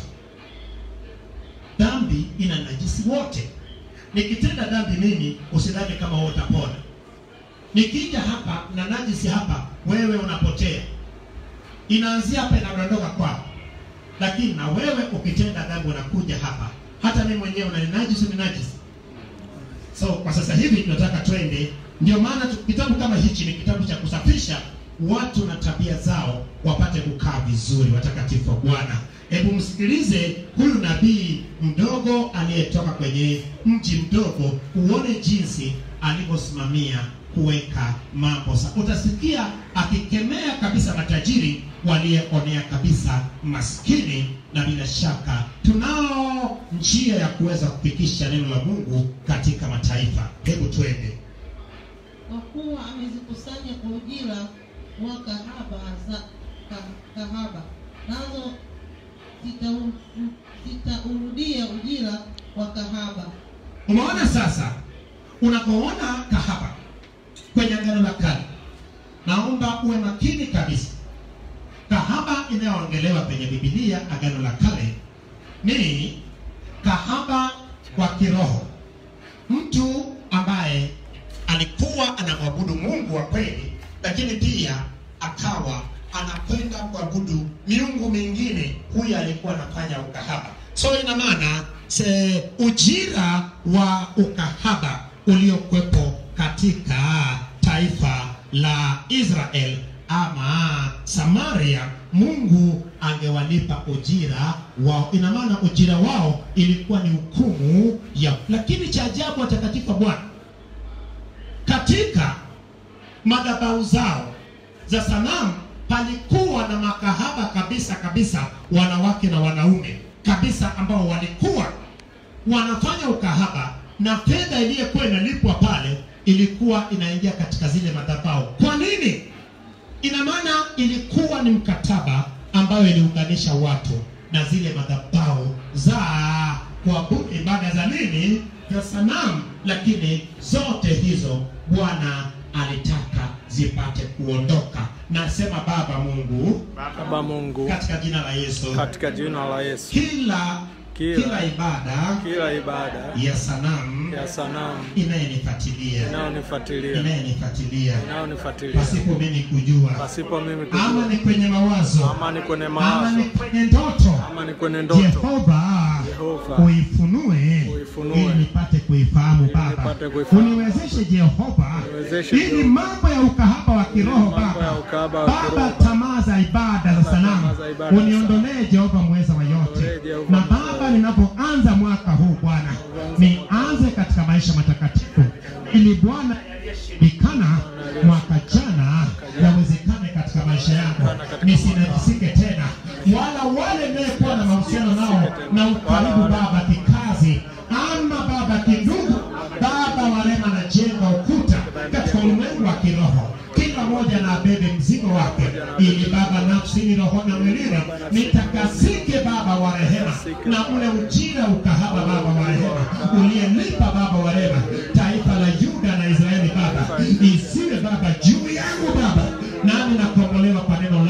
dhambi ina najisi wote. Nikitenda dhambi mimi, usidhani kama wewe utapona nikija hapa na najisi hapa, wewe unapotea. Inaanzia hapa inadondoka kwako, lakini na wewe ukitenda dhambi unakuja hapa, hata mimi mwenyewe unaninajisi, uninajisi. So kwa sasa hivi tunataka twende, ndio maana tu- kitabu kama hichi ni kitabu cha kusafisha watu na tabia zao wapate kukaa vizuri, watakatifu wa Bwana. Hebu msikilize huyu nabii mdogo aliyetoka kwenye mji mdogo, uone jinsi alivyosimamia kuweka mambo sa. Utasikia akikemea kabisa matajiri walioonea kabisa maskini, na bila shaka tunao njia ya kuweza kufikisha neno la Mungu katika mataifa. Hebu twende. kwa kuwa amezikusanya kwa ujira wa kahaba za ka, kahaba nazo zitau- zitaurudia ujira wa kahaba Umeona sasa, unapoona kahaba kwenye agano la kale, naomba uwe makini kabisa. Kahaba inayoongelewa kwenye Biblia agano la kale ni kahaba wa kiroho, mtu ambaye alikuwa anamwabudu Mungu wa kweli, lakini pia akawa anakwenda kuabudu miungu mingine. Huyu alikuwa anafanya ukahaba. So ina maana se ujira wa ukahaba uliokuwepo katika taifa la Israel ama Samaria, Mungu angewalipa ujira wao. Ina maana ujira wao ilikuwa ni hukumu ya. Lakini cha ajabu, watakatifu wa Bwana, katika madhabahu zao za sanamu palikuwa na makahaba kabisa kabisa, wanawake na wanaume kabisa, ambao walikuwa wanafanya ukahaba, na fedha iliyokuwa inalipwa pale ilikuwa inaingia katika zile madhabahu. Kwa nini? Ina maana ilikuwa ni mkataba ambayo iliunganisha watu na zile madhabahu za kuabudu ibada za nini, za sanamu. Lakini zote hizo Bwana alitaka zipate kuondoka. Nasema Baba Mungu, Baba Mungu, katika jina la Yesu, katika jina la Yesu, kila Kila- kila ibada kila ibada ya sanamu ya sanamu inayenifuatilia inayonifuatilia inayenifuatilia inayonifuatilia pasipo mimi kujua, pasipo mimi ama kujua, ni kwenye mawazo, ama ni kwenye ama mawazo, ni kwenye ndoto, ama ni kwenye ndoto, Jehova Jehova, uifunue Uifunue. ili nipate kuifahamu Ili Baba, nipate kuifahamu. uniwezeshe Jehova, Uniwezeshe ili Jehova. mambo ya ukahaba wa kiroho mambo ya Baba, ukahaba wa Baba, kiroho. tamaa za ibada za sanamu tamaa za ibada za uniondolee Jehova mweza wa yote, Uniondolee Jehova na mweza wa Baba, yote. ninapoanza mwaka huu Bwana, nianze katika maisha matakatifu, ili Bwana yaliyoshindikana mwaka jana yawezekane katika maisha yangu, nisinajisike tena, wala wale nayekuwa na mahusiano nao na ukaribu Baba kikazi ama Baba kindugu, Baba warema na jenga ukuta katika ulimwengu wa kiroho kila mmoja na abebe mzigo wake, ili Baba nafsini, roho na mwilini nitakasike Baba wa rehema, na ule ujira ukahaba Baba wa rehema uliyelipa Baba wa rehema taifa la Yuda na Israeli Baba, isiwe Baba juu yangu Baba, nami nakombolewa kwa neno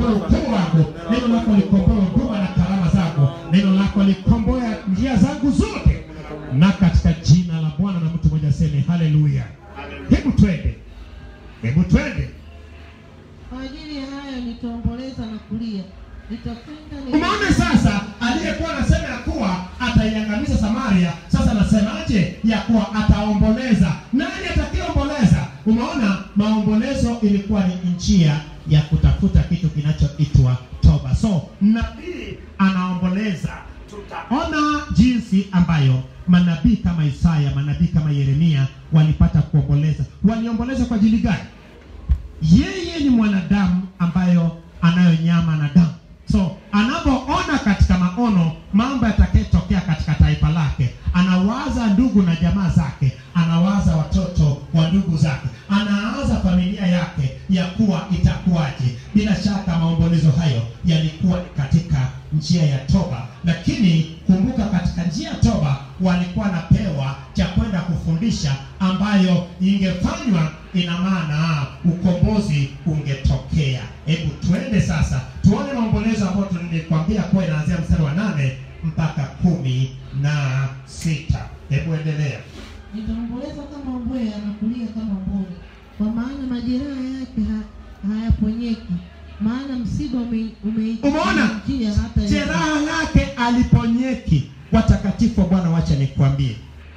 likomboe ukoo wangu, neno lako likomboe huduma na karama zangu, neno lako likomboe njia zangu zote, na katika jina la Bwana na mtu mmoja aseme haleluya. Hebu twende, hebu twende. Kwa ajili ya hayo nitaomboleza na kulia, nitakwenda ni- Umeona sasa, aliyekuwa anasema ya kuwa ataiangamiza Samaria, sasa anasemaje ya kuwa ataomboleza? Nani atakayeomboleza? Umeona, maombolezo ilikuwa ni njia ya kutafuta kitu kinachoitwa toba. So nabii anaomboleza, tutaona jinsi ambayo manabii kama Isaya, manabii kama Yeremia walipata kuomboleza. Waliomboleza kwa ajili gani? yeye ni mwanadamu ambayo anayo nyama na damu so anapoona katika maono mambo yatakayotokea katika taifa lake anawaza ndugu na jamaa zake anawaza watoto wa ndugu zake anaanza familia yake ya kuwa itakuwaje bila shaka maombolezo hayo yalikuwa ni katika njia ya toba lakini kumbuka katika njia ya toba walikuwa napewa cha kwenda kufundisha ambayo ingefanywa ina maana ukombozi ungetokea hebu tuende sasa tuone maombolezo ambayo nilikwambia kuwa inaanzia mstari wa nane mpaka kumi na sita hebu endelea nitaomboleza kama mbweha na kulia kama mbuni, kwa maana majeraha yake ha, hayaponyeki, maana msiba ume- umeikia Umeona? njia hata hivi. jeraha lake aliponyeki watakatifu wa bwana wacha nikwambie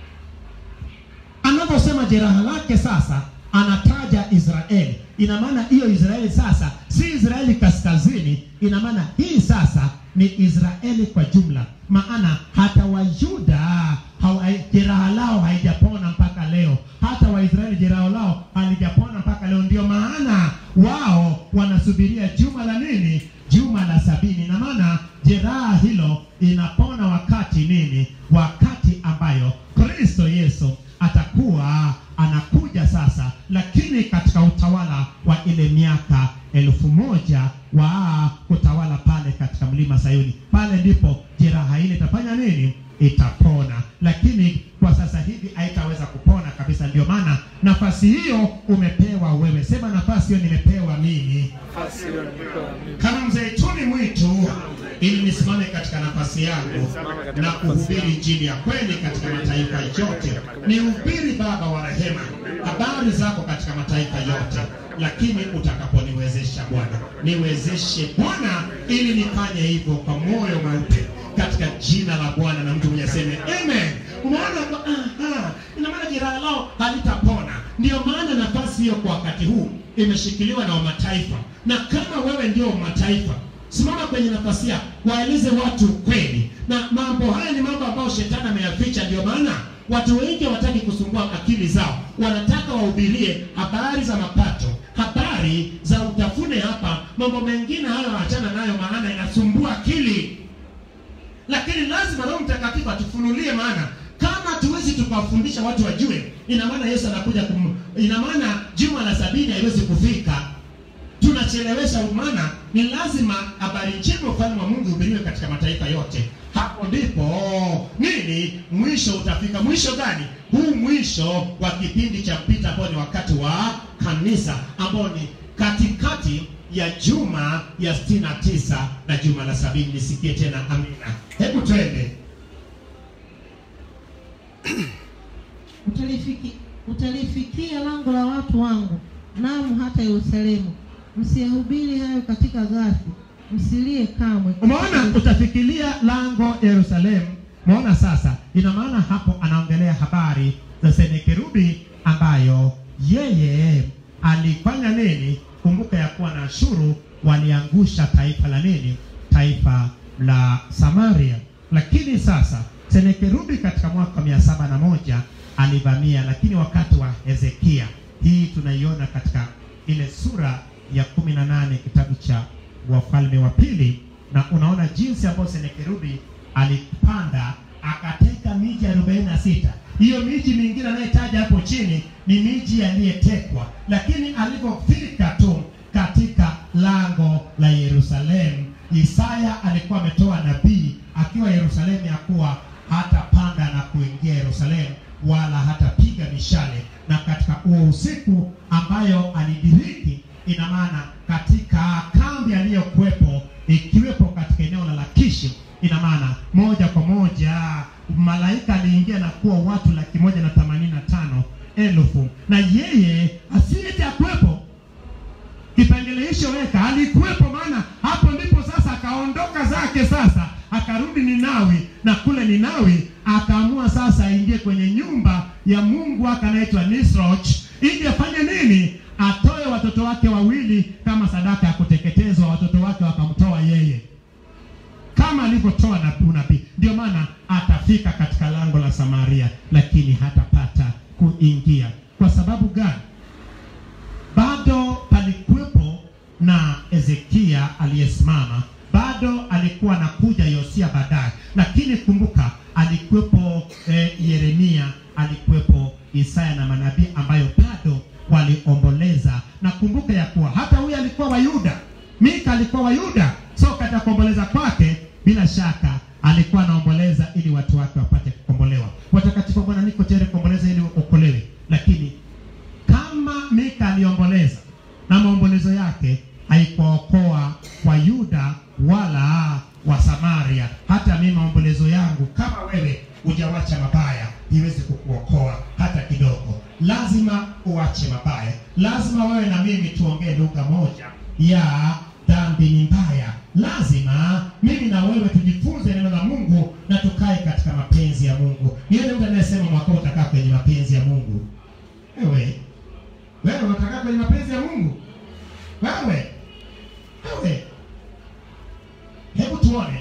anaposema jeraha lake sasa anataja israeli ina maana hiyo israeli sasa si israeli kaskazini ina maana hii sasa ni israeli kwa jumla maana hata wayuda hawa- jeraha lao haijapona mpaka leo hata waisraeli jeraha lao halijapona mpaka leo ndio maana wao wanasubiria juma la nini juma la sabini na maana jeraha hilo inapona wakati nini wakati ambayo kristo yesu atakuwa anakuja sasa lakini katika utawala wa ile miaka elfu moja wa kutawala pale katika mlima sayuni pale ndipo jeraha ile itafanya nini itapona lakini kwa sasa hivi haitaweza kupona kabisa ndio maana nafasi hiyo umepewa wewe sema nafasi hiyo nimepewa mimi nafasi hiyo nimepewa mimi. kama mzeituni mwitu ili nisimame katika nafasi yangu na kuhubiri injili ya kweli katika mataifa yote nihubiri baba wa rehema habari zako katika mataifa yote lakini utakaponiwezesha bwana niwezeshe bwana ili nifanye hivyo kwa moyo mweupe katika jina la bwana na mtu mwenye aseme amen unaona kwa- aha, ina maana jeraha lao halitapona ndio maana nafasi hiyo kwa wakati huu imeshikiliwa na wamataifa na kama wewe ndio mataifa simama kwenye nafasi yako waeleze watu ukweli na mambo haya ni mambo ambayo shetani ameyaficha ndio maana watu wengi hawataki kusumbua akili zao wanataka wahubirie habari za mapato habari za utafune hapa mambo mengine hayo achana nayo maana inasumbua akili lakini lazima roho mtakatifu atufunulie maana kama tuwezi tukawafundisha watu wajue ina maana yesu anakuja kum, ina maana juma la sabini haiwezi kufika tunachelewesha maana ni lazima habari njema ufalme wa mungu hubiriwe katika mataifa yote hapo ndipo nini mwisho utafika mwisho gani huu mwisho wa kipindi cha mpita ambao ni wakati wa kanisa ambao ni katikati ya juma ya 69 na juma la sabini nisikie tena amina hebu twende utalifiki, utalifikia lango la watu wangu, naam hata Yerusalemu. Msiyahubiri hayo katika Gathi, msilie kamwe. umeona utafikiria lango yerusalemu umeona sasa ina maana hapo anaongelea habari za senekerubi ambayo yeye alifanya nini kumbuka ya kuwa na ashuru waliangusha taifa la nini taifa la samaria lakini sasa senekerubi katika mwaka mia saba na moja alivamia lakini wakati wa hezekia hii tunaiona katika ile sura ya kumi na nane kitabu cha wafalme wa pili na unaona jinsi ambayo senekerubi alipanda akateka miji arobaini na sita hiyo miji mingine anayetaja hapo chini ni miji yaliyetekwa lakini alivyofika tu katika lango la yerusalemu isaya alikuwa ametoa nabii akiwa yerusalemu ya kuwa hatapanda na kuingia yerusalemu wala hatapiga mishale na katika huo usiku ambayo alidiriki ina maana katika kambi aliyokuwepo ikiwepo katika eneo la Lakishi, ina maana moja kwa moja malaika aliingia na kuwa watu laki moja na themanini na tano elfu na yeye asiyete akuwepo kipengele hicho weka alikuwepo, maana hapo ndipo sasa akaondoka zake, sasa akarudi Ninawi, na kule Ninawi akaamua sasa aingie kwenye nyumba ya Mungu wake anaitwa Nisroch, ili afanye nini? Atoe watoto wake wawili kama sadaka ya kuteketezwa. Watoto wake wakamtoa yeye kama alivyotoa nabii unabii. Ndio maana atafika katika lango la Samaria, lakini hatapata kuingia. Kwa sababu gani? bado palikuwepo na Ezekia aliyesimama, bado alikuwa anakuja Yosia baadaye, lakini kumbuka alikuwepo eh, Yeremia, alikuwepo Isaya na manabii ambayo bado waliomboleza. Na kumbuka ya kuwa hata huyu alikuwa wa Yuda, Mika alikuwa wa Yuda, so katika kuomboleza kwake bila shaka alikuwa anaomboleza ili watu wake wapate kukombolewa. Watakatifu wa Bwana, niko tayari kuomboleza ili uokolewe, lakini kama Mika aliomboleza na maombolezo yake haikuwaokoa kwa Yuda wala wa Samaria, hata mimi maombolezo yangu kama wewe hujawacha mabaya iweze kukuokoa hata kidogo. Lazima uache mabaya, lazima wewe na mimi tuongee lugha moja ya dhambi ni mbaya. Lazima mimi na wewe tujifunze neno la Mungu na tukae katika mapenzi ya Mungu. Yule mtu anayesema mwaka huu utakaa kwenye mapenzi ya Mungu, wewe wewe unataka kwenye mapenzi ya Mungu? Wewe wewe, hebu tuone,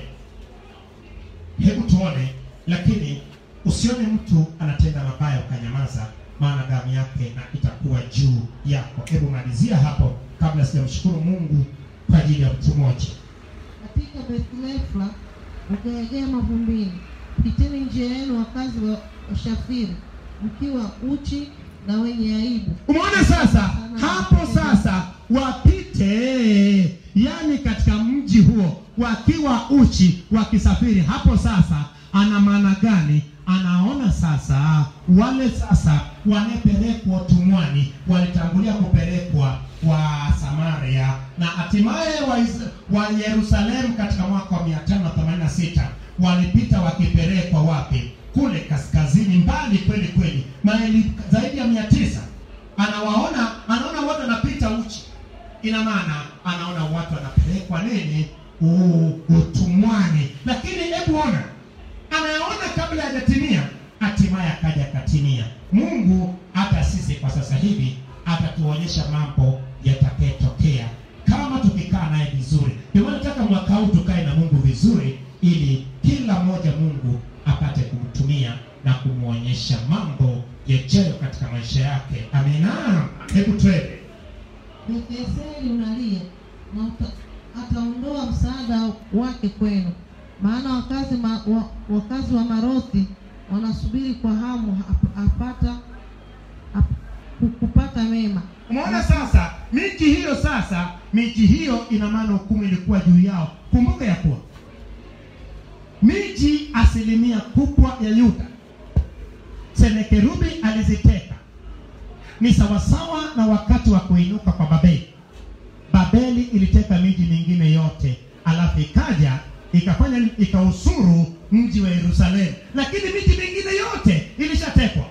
hebu tuone, lakini usione mtu anatenda mabaya ukanyamaza, maana damu yake na itakuwa juu yako. Hebu malizia hapo kabla sijamshukuru Mungu kwa ajili ya mtu mmoja. katika Bethlefla ukaegea mavumbini, piteni njia yenu wakazi wa Shafiri, mkiwa uchi na wenye aibu. Umeona sasa, hapo sasa wapite, yani katika mji huo wakiwa uchi wakisafiri. Hapo sasa ana maana gani? Anaona sasa wale sasa wanapelekwa utumwani walitangulia kupelekwa wa Samaria na hatimaye wa, Is- wa Yerusalemu katika mwaka wa 586 walipita wakipelekwa wapi? Kule kaskazini, mbali kweli kweli, maili zaidi ya mia tisa. Anawaona, anaona watu wanapita uchi, ina maana anaona watu wanapelekwa nini? U- Utumwani. Lakini hebu ona, anayaona kabla hajatimia, hatimaye akaja akatimia. Mungu hata sisi kwa sasa hivi atatuonyesha mambo yatakayotokea kama tukikaa naye vizuri. Ndio maana nataka mwaka huu tukae na Mungu vizuri, ili kila mmoja Mungu apate kumtumia na kumwonyesha mambo yajayo katika maisha yake. Amina. Hebu twende. Betheseli unalia na uta- ataondoa msaada wake kwenu, maana wakazi, ma, wa, wakazi wa Marothi wanasubiri kwa hamu ap- apata ap, ku- kupata mema. Umeona sasa, miji hiyo sasa, miji hiyo ina maana hukumu ilikuwa juu yao. Kumbuka ya kuwa miji asilimia kubwa ya Yuda Senekerubi aliziteka, ni sawasawa na wakati wa kuinuka kwa Babeli. Babeli iliteka miji mingine yote, alafu ikaja ikafanya ikausuru mji wa Yerusalemu, lakini miji mingine yote ilishatekwa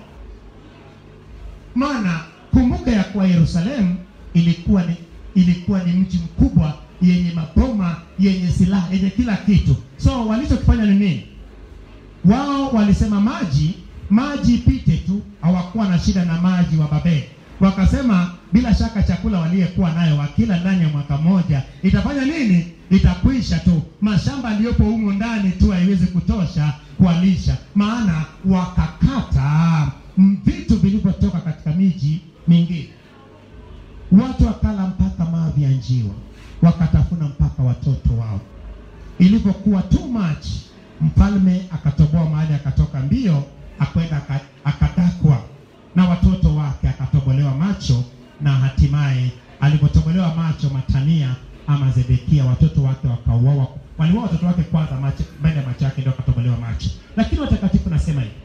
maana kumbuka ya kuwa Yerusalemu ilikuwa ni ilikuwa ni mji mkubwa yenye maboma yenye silaha yenye kila kitu. So walichokifanya ni nini? Wao walisema maji maji ipite tu, hawakuwa na shida na maji wa Babeli. Wakasema bila shaka chakula waliyekuwa nayo wakila ndani ya mwaka mmoja itafanya nini? Itakwisha tu, mashamba aliyopo humu ndani tu haiwezi kutosha kuwalisha, maana wakakata mm, vitu vilivyotoka katika miji mingine. Watu wakala mpaka mavi ya njiwa, wakatafuna mpaka watoto wao. Ilipokuwa too much, mfalme akatoboa mahali, akatoka mbio, akwenda aka- akadakwa na watoto wake, akatobolewa macho, na hatimaye alipotobolewa macho Matania ama Zedekia, watoto wake wakauawa. Waliuawa watoto wake kwanza, macho mbele ya macho yake ndio akatobolewa macho. Lakini watakatifu nasema hivi,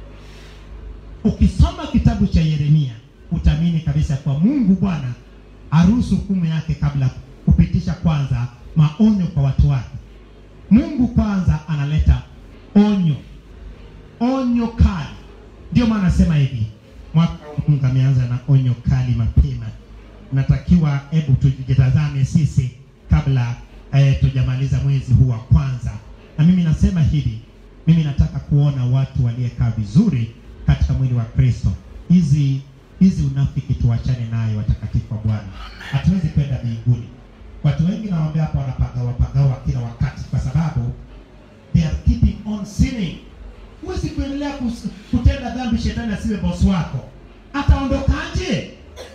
ukisoma kitabu cha Yeremia utaamini kabisa kwa Mungu Bwana aruhusu hukumu yake kabla kupitisha kwanza maonyo kwa watu wake. Mungu kwanza analeta onyo, onyo kali. Ndio maana nasema hivi, mwaka huu Mungu ameanza na onyo kali mapema. Natakiwa hebu tujitazame sisi kabla eh, tujamaliza mwezi huu wa kwanza. Na mimi nasema hivi, mimi nataka kuona watu waliekaa vizuri katika mwili wa Kristo. Hizi hizi unafiki tuachane nayo, watakatifu wa Bwana. Hatuwezi kwenda mbinguni. Watu wengi nawaambia hapa wanapagawa pagawa kila wakati, kwa sababu they are keeping on sinning. Huwezi kuendelea kus- kutenda dhambi, shetani asiwe bosi wako. Ataondokaje?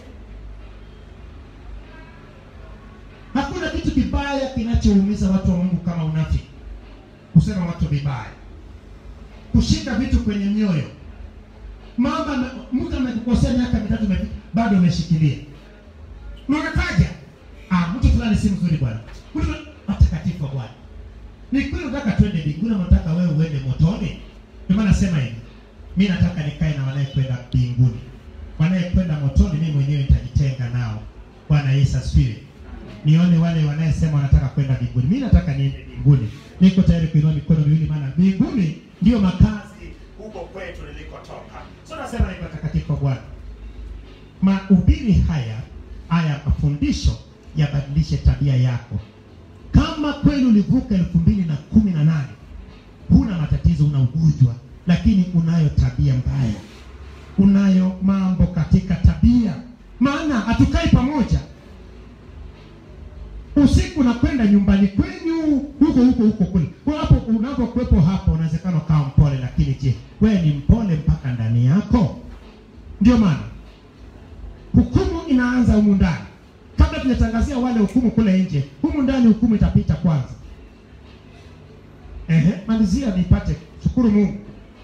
Hakuna kitu kibaya kinachoumiza watu wa Mungu kama unafiki, kusema watu vibaya, kushika vitu kwenye mioyo. Mama ame- mtu amekukosea miaka mitatu imepita, bado umeshikilia. Unataja ah, mtu fulani si mzuri bwana, mtu watakatifu wa Bwana. Ni kweli unataka twende mbinguni, ama unataka wewe uende motoni? Ndio maana nasema hivi, mimi nataka nikae na wanayekwenda mbinguni. Wanayekwenda motoni, mimi mwenyewe nitajitenga nao. Bwana Yesu asifiwe. Nione wale wanayesema wanataka kwenda mbinguni. Mimi nataka niende mbinguni. Niko tayari kuinua mikono miwili, maana mbinguni ndio makazi huko kwetu nilikotoka. So nasema hivi, watakatifu wa Bwana, mahubiri haya haya mafundisho yabadilishe tabia yako. Kama kweli ulivuka elfu mbili na kumi na nane huna matatizo, una ugonjwa, lakini unayo tabia mbaya, unayo mambo katika tabia, maana hatukai pamoja. Usiku unakwenda nyumbani kwenyu huko huko huko kule, Kwa hapo unapokuwepo hapa, unawezekana ukawa mpole, lakini je, wewe ni mpole mpaka ndani yako? Ndio maana hukumu inaanza humu ndani. Kabla tunatangazia wale hukumu kule nje, humu ndani hukumu itapita kwanza. Ehe, malizia nipate. Shukuru Mungu.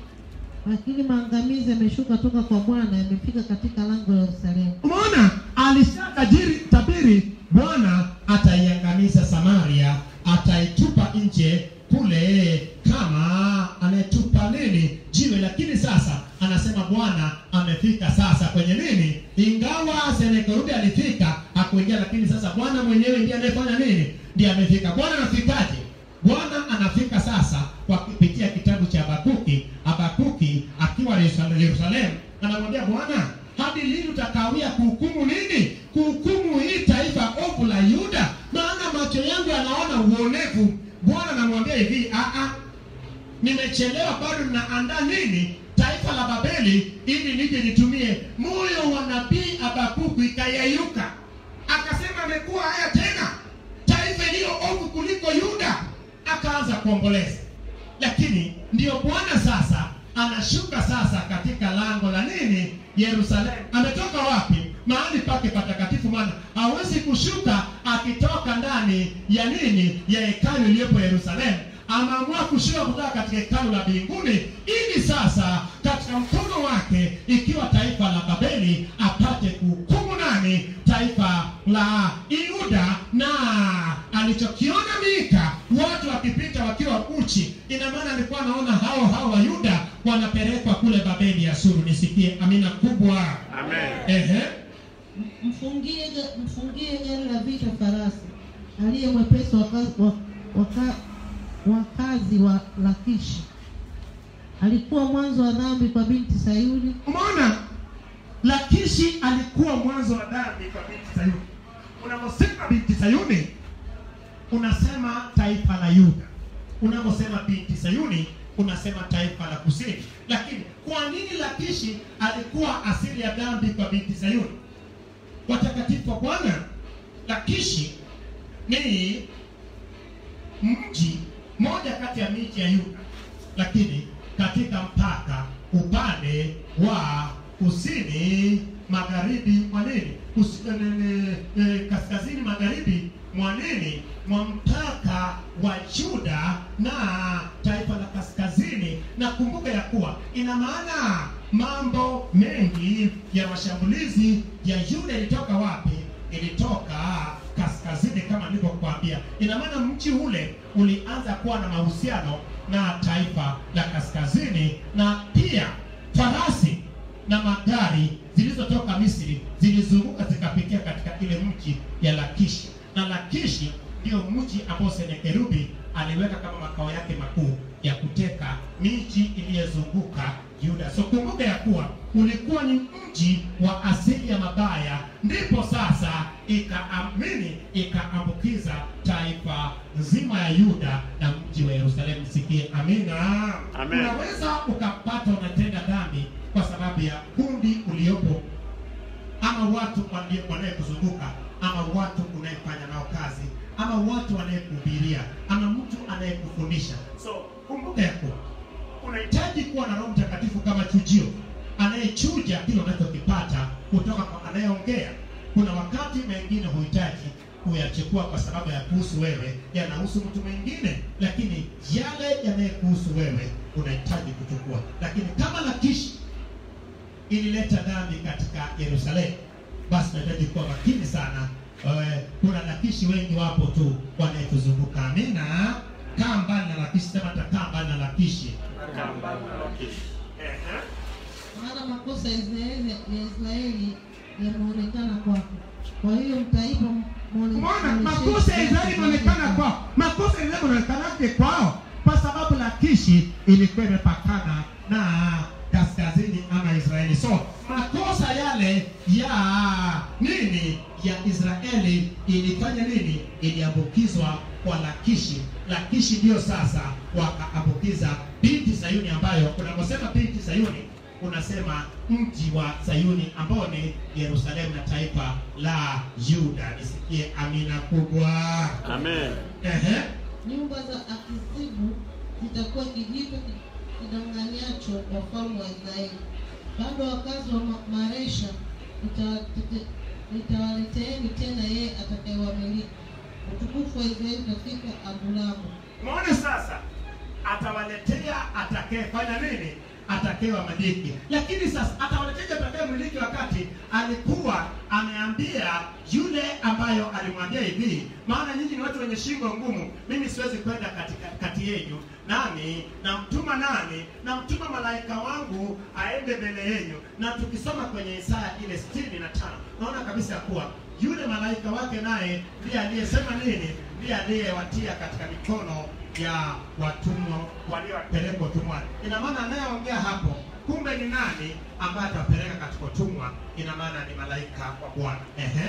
lakini maangamizi yameshuka toka kwa Bwana, yamefika katika lango la Yerusalemu. Umeona, alishatajiri tabiri, Bwana ataiangamiza Samaria, ataitupa nje kule kama anayetupa nini jiwe. Lakini sasa anasema Bwana amefika sasa kwenye nini, ingawa Senakeribu alifika hakuingia, lakini sasa Bwana mwenyewe ndiye anayefanya nini, ndiye amefika. Bwana anafikaje? Bwana anafika sasa kwa kupitia kitabu cha Habakuki. Habakuki akiwa Yerusalemu, Yerusalemu anamwambia Bwana, hadi lini utakawia kuhukumu nini? Kuhukumu hii taifa ovu la Yuda, maana macho yangu yanaona uonevu. Bwana anamwambia hivi, a a, nimechelewa, bado ninaandaa nini? Taifa la Babeli, ili nije nitumie. Moyo wa nabii Habakuki ikayeyuka, akasema amekuwa haya tena, taifa iliyo ovu kuliko Yuda. Akaanza kuomboleza, lakini ndiyo Bwana sasa anashuka sasa katika lango la nini, Yerusalemu. Ametoka wapi? Mahali pake patakatifu, maana hawezi kushuka akitoka ndani ya nini, ya hekalu iliyopo Yerusalemu. Ameamua kushuka kutoka katika hekalu la mbinguni, ili sasa katika mkono wake, ikiwa taifa la Babeli, apate kuhukumu nani, taifa la Yuda. Na alichokiona Mika, watu wakipita wakiwa uchi, ina maana alikuwa anaona hao hao wa Yuda wanapelekwa kule Babeli ya Suru. Nisikie amina kubwa. Amen. Ehe. Mfungie ga- mfungie gari la vita farasi aliye mwepesi wa kazi wa, waka, wakazi wa Lakishi. Alikuwa mwanzo wa dhambi kwa binti Sayuni, Umeona, Lakishi alikuwa mwanzo wa dhambi kwa binti Sayuni. Unaposema binti Sayuni, unasema taifa la Yuda. Unaposema binti Sayuni, unasema taifa la kusini. Lakini kwa nini Lakishi alikuwa asili ya dhambi kwa binti Sayuni? Watakatifu wa Bwana, Lakishi ni mji moja kati ya miji ya Yuda, lakini katika mpaka upande wa kusini magharibi mwa nini, Kusi- eh, eh, eh, kaskazini magharibi mwa nini, mwa mpaka wa Yuda na taifa la kaskazini. Na kumbuka ya kuwa ina maana mambo mengi ya mashambulizi ya Yuda ilitoka wapi? Ilitoka kaskazini kama nilivyokuambia. Ina maana mji ule ulianza kuwa na mahusiano na taifa la kaskazini, na pia farasi na magari zilizotoka Misri zilizunguka zikapitia katika ile mji ambao Senikerubi aliweka kama makao yake makuu ya kuteka miji iliyozunguka Yuda. So kumbuka ya kuwa ulikuwa ni mji wa asili ya mabaya, ndipo sasa ikaamini ikaambukiza taifa nzima ya Yuda na mji wa Yerusalemu. Sikie amina. Amen. Unaweza ukapata unatenda dhambi kwa sababu ya kundi uliopo ama watu walio- wanayekuzunguka ama watu unayefanya nao kazi ama watu wanayekuhubiria ama mtu anayekufundisha so kumbuka ya kuwa unahitaji kuwa na roho mtakatifu kama chujio anayechuja kile unachokipata kutoka kwa anayeongea kuna wakati mengine huhitaji kuyachukua kwa sababu ya kuhusu wewe yanahusu mtu mwingine lakini yale yanayekuhusu wewe unahitaji kuchukua lakini kama lakishi ilileta dhambi katika Yerusalemu, basi tunahitaji kuwa makini sana. Eh, Kuna lakishi wengi wapo tu wanayetuzunguka. Amina. Kaa mbali na lakishi, sema takaa mbali na lakishi. Kamba na Lakishi. Ehe. maana makosa ya Israeli ya Israeli yameonekana kwako. Kwa hiyo mtaipa mwone- Umeona mwonyeshe makosa ya kiasi Israeli inaonekana gani kwao, makosa ya Israeli inaonekanaje kwao? Kwa sababu Lakishi ilikuwa imepakana na kaskazini ama Israeli. So makosa yale ya nini ya Israeli ilifanya nini? Iliambukizwa kwa Lakishi. Lakishi ndio sasa wakaambukiza binti Sayuni, ambayo unaposema binti Sayuni unasema mji wa Sayuni ambao ni Yerusalemu na taifa la Yuda. Nisikie amina kubwa. Amen. Ehe. nyumba za Akisibu zitakuwa kijito ki- kidanganyacho wafalme wa Israeli. Bado wakazi wa Ma- Maresha nitawatete- nitawaleteeni tena yeye atakayewamiliki. Utukufu wa Israeli utafika Adulamu. Umeona sasa, atawaletea atakayefanya nini? Atakayewamiliki. Lakini sasa atawaletea atakayemiliki, wakati alikuwa ameambia yule ambayo alimwambia hivi, maana nyinyi ni watu wenye shingo ngumu, mimi siwezi kwenda katika kati yenu, nami namtuma nani? Namtuma malaika wangu aende mbele yenu. Na tukisoma kwenye Isaya ile sitini na tano naona kabisa ya kuwa yule malaika wake naye ndiye aliyesema nini? Ndiye aliyewatia katika mikono ya watumwa waliowapeleka utumwani. Ina maana anayeongea hapo kumbe ni nani ambaye atawapeleka katika utumwa? Ina maana ni malaika wa Bwana. Ehe.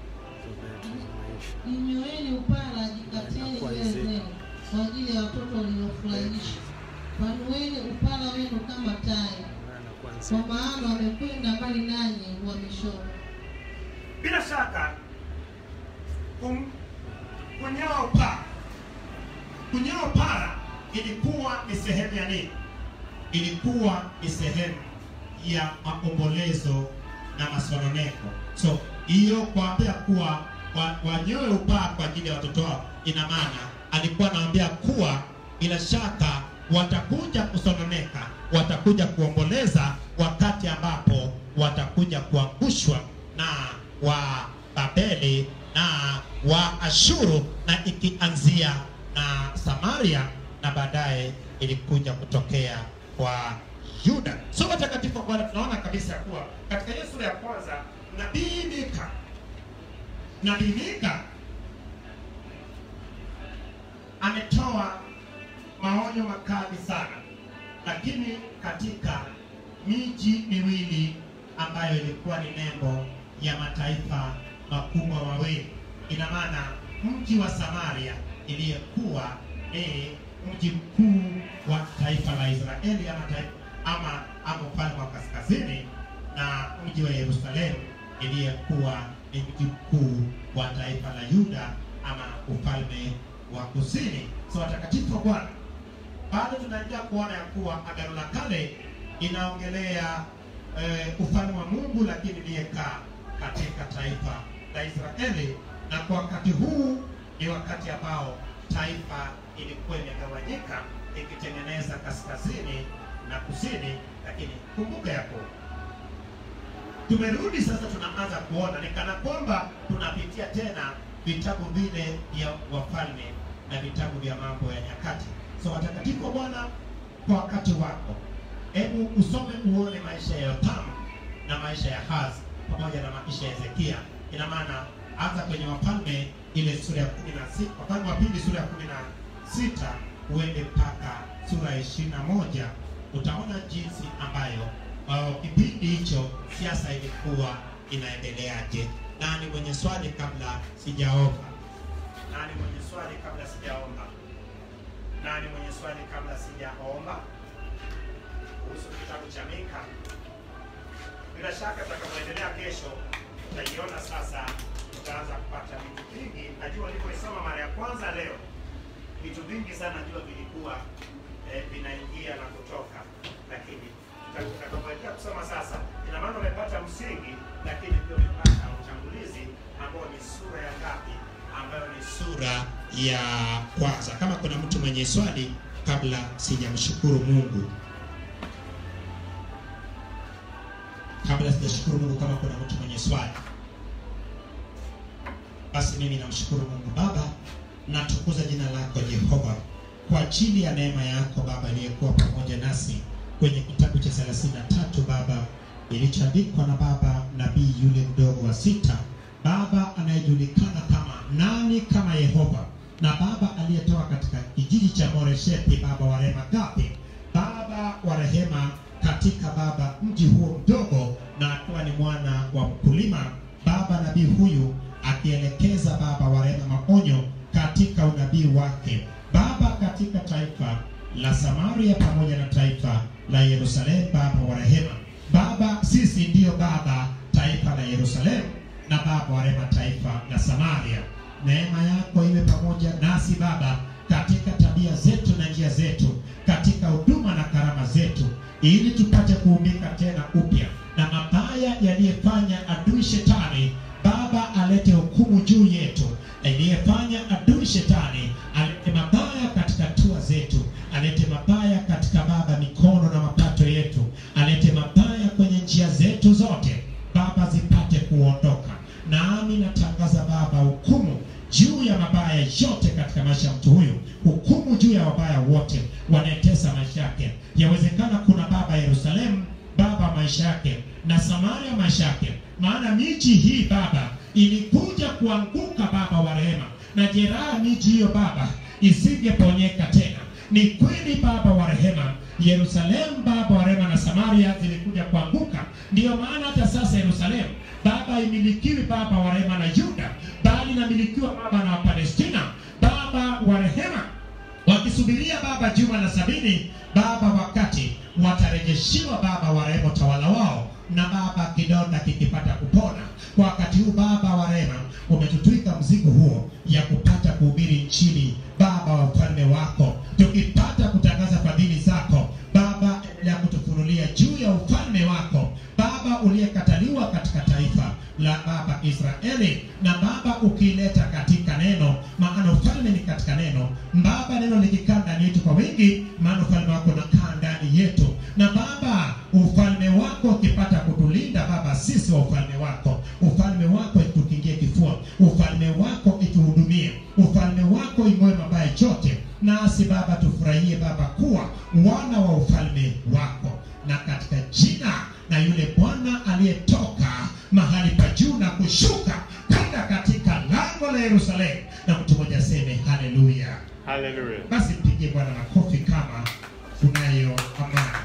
Jinyoeni upara, jikateni nywele zenu kwa ajili ya watoto waliofurahisha. Panueni upara wenu kama tai, kwa maana wamekwenda mbali nanyi uhamishoni. Bila shaka kum- kunyoa upara, kunyoa upara ilikuwa ni sehemu ya nini? Ilikuwa ni sehemu ya maombolezo na masononeko. So hiyo kuambia kuwa wa- wanyoe upaa kwa ajili ya watoto wao, ina maana alikuwa anawaambia kuwa bila shaka watakuja kusononeka, watakuja kuomboleza wakati ambapo watakuja kuangushwa na wa Babeli na wa Ashuru, na ikianzia na Samaria na baadaye ilikuja kutokea kwa Yuda. So watakatifu wa Bwana, tunaona kabisa ya kuwa katika hiyo sura ya kwanza nabii Mika nabii Mika ametoa maonyo makali sana, lakini katika miji miwili ambayo ilikuwa ni nembo ya mataifa makubwa mawili, ina maana mji wa Samaria iliyekuwa ni mji mkuu wa taifa la Israeli ama taifa, ama ama ufalme wa kaskazini na mji wa Yerusalemu iliyekuwa ni mji mkuu wa taifa la Yuda ama ufalme wa kusini. So watakatifu wa Bwana, bado tunaendelea kuona ya kuwa agano la kale inaongelea eh, ufalme wa Mungu, lakini iliyekaa katika taifa la Israeli, na kwa wakati huu ni wakati ambao taifa ilikuwa imegawanyika ikitengeneza kaskazini na kusini, lakini kumbuka ya kuwa tumerudi sasa, tunaanza kuona ni kana kwamba tunapitia tena vitabu vile vya wafalme na vitabu vya mambo ya nyakati. So watakatifu wa Bwana, kwa wakati wako, hebu usome uone maisha ya Yotamu na maisha ya Hazi pamoja na maisha ya Hezekia. Ina maana anza kwenye Wafalme ile sura ya kumi na sita Wafalme wa pili sura ya kumi na sita uende mpaka sura ya ishirini na moja utaona jinsi ambayo uh, kipindi hicho siasa ilikuwa inaendeleaje. Nani mwenye swali kabla sijaomba? Nani mwenye swali kabla sijaomba? Nani mwenye swali kabla sijaomba kuhusu kitabu cha Mika? Bila shaka tutakapoendelea kesho utaiona sasa, utaanza kupata vitu vingi. Najua nilipoisoma mara ya kwanza leo, vitu vingi sana najua vilikuwa eh, vinaingia na kutoka, lakini tuta- tutakapoendelea kusoma sasa, ina maana umepata msingi, lakini pia umepata utangulizi ambao ni sura ya ngapi? Ambayo ni sura ya kwanza. Kama kuna mtu mwenye swali kabla sijamshukuru Mungu kabla sijashukuru Mungu, kama kuna mtu mwenye swali, basi mimi namshukuru Mungu. Baba, natukuza jina lako Jehova kwa ajili ya neema yako Baba iliyekuwa pamoja nasi kwenye kitabu cha 33 Baba ilichoandikwa na Baba nabii yule mdogo wa sita, Baba anayejulikana kama nani kama Yehova, na Baba aliyetoka katika kijiji cha Moreshethi, Baba wa rehema gapi, Baba wa rehema katika Baba mji huo mdogo, na akiwa ni mwana wa mkulima, Baba nabii huyu akielekeza Baba wa rehema maonyo katika unabii wake Baba katika taifa la Samaria pamoja na taifa la Yerusalemu, Baba wa rehema. Baba, sisi ndiyo Baba taifa la Yerusalemu na Baba wa rehema taifa la Samaria. Neema yako iwe pamoja nasi Baba katika tabia zetu na njia zetu, katika huduma na karama zetu, ili tupate kuumbika tena upya na mabaya yaliyefanya adui shetani Baba alete hukumu juu yetu, aliyefanya adui shetani alete mabaya katika hatua zetu, alete mabaya katika Baba mikono na mapato yetu, alete mabaya kwenye njia zetu zote Baba, zipate kuondoka. Nami natangaza Baba hukumu juu ya mabaya yote katika maisha ya mtu huyu, hukumu juu ya wabaya wote wanayetesa maisha yake. Yawezekana kuna Baba Yerusalemu Baba maisha yake na Samaria maisha yake, maana miji hii Baba ilikuja kuanguka Baba wa rehema, na jeraha miji hiyo Baba isingeponyeka tena. Ni kweli Baba wa rehema, Yerusalemu Baba wa rehema na Samaria zilikuja kuanguka. Ndiyo maana hata sasa Yerusalemu Baba imilikiwi Baba wa rehema na Yuda, bali inamilikiwa Baba na Wapalestina, Baba wa rehema wakisubiria Baba juma la sabini Baba, wakati watarejeshiwa Baba wa rehema utawala wao, na Baba kidonda kikipata kupona. Kwa wakati huu Baba wa rehema, umetutwika mzigo huo ya kupata kuhubiri Injili Baba wa ufalme wako, tukipata kutangaza fadhili zako Baba, endelea kutufunulia juu ya ufalme wako Baba uliyekataliwa katika taifa la Baba Israeli, na Baba ukileta katika neno, maana ufalme ni katika neno. Baba, neno likikaa ndani yetu kwa wingi, maana ufalme wako unakaa ndani yetu, na Baba ufalme wako ukipata kutulinda Baba, sisi wa ufalme wako, ufalme wako itukingie kifua, ufalme wako ituhudumie, ufalme wako ing'oe mabaya yote, nasi Baba tufurahie Baba kuwa wana wa ufalme wako, na katika jina na yule Bwana aliyetoka mahali pa juu na kushuka kwenda katika lango la Yerusalemu, na mtu mmoja aseme haleluya. Haleluya. Basi mpigie Bwana makofi kama unayo amani.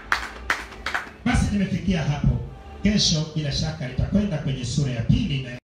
Basi nimefikia hapo. Kesho bila shaka nitakwenda kwenye sura ya pili na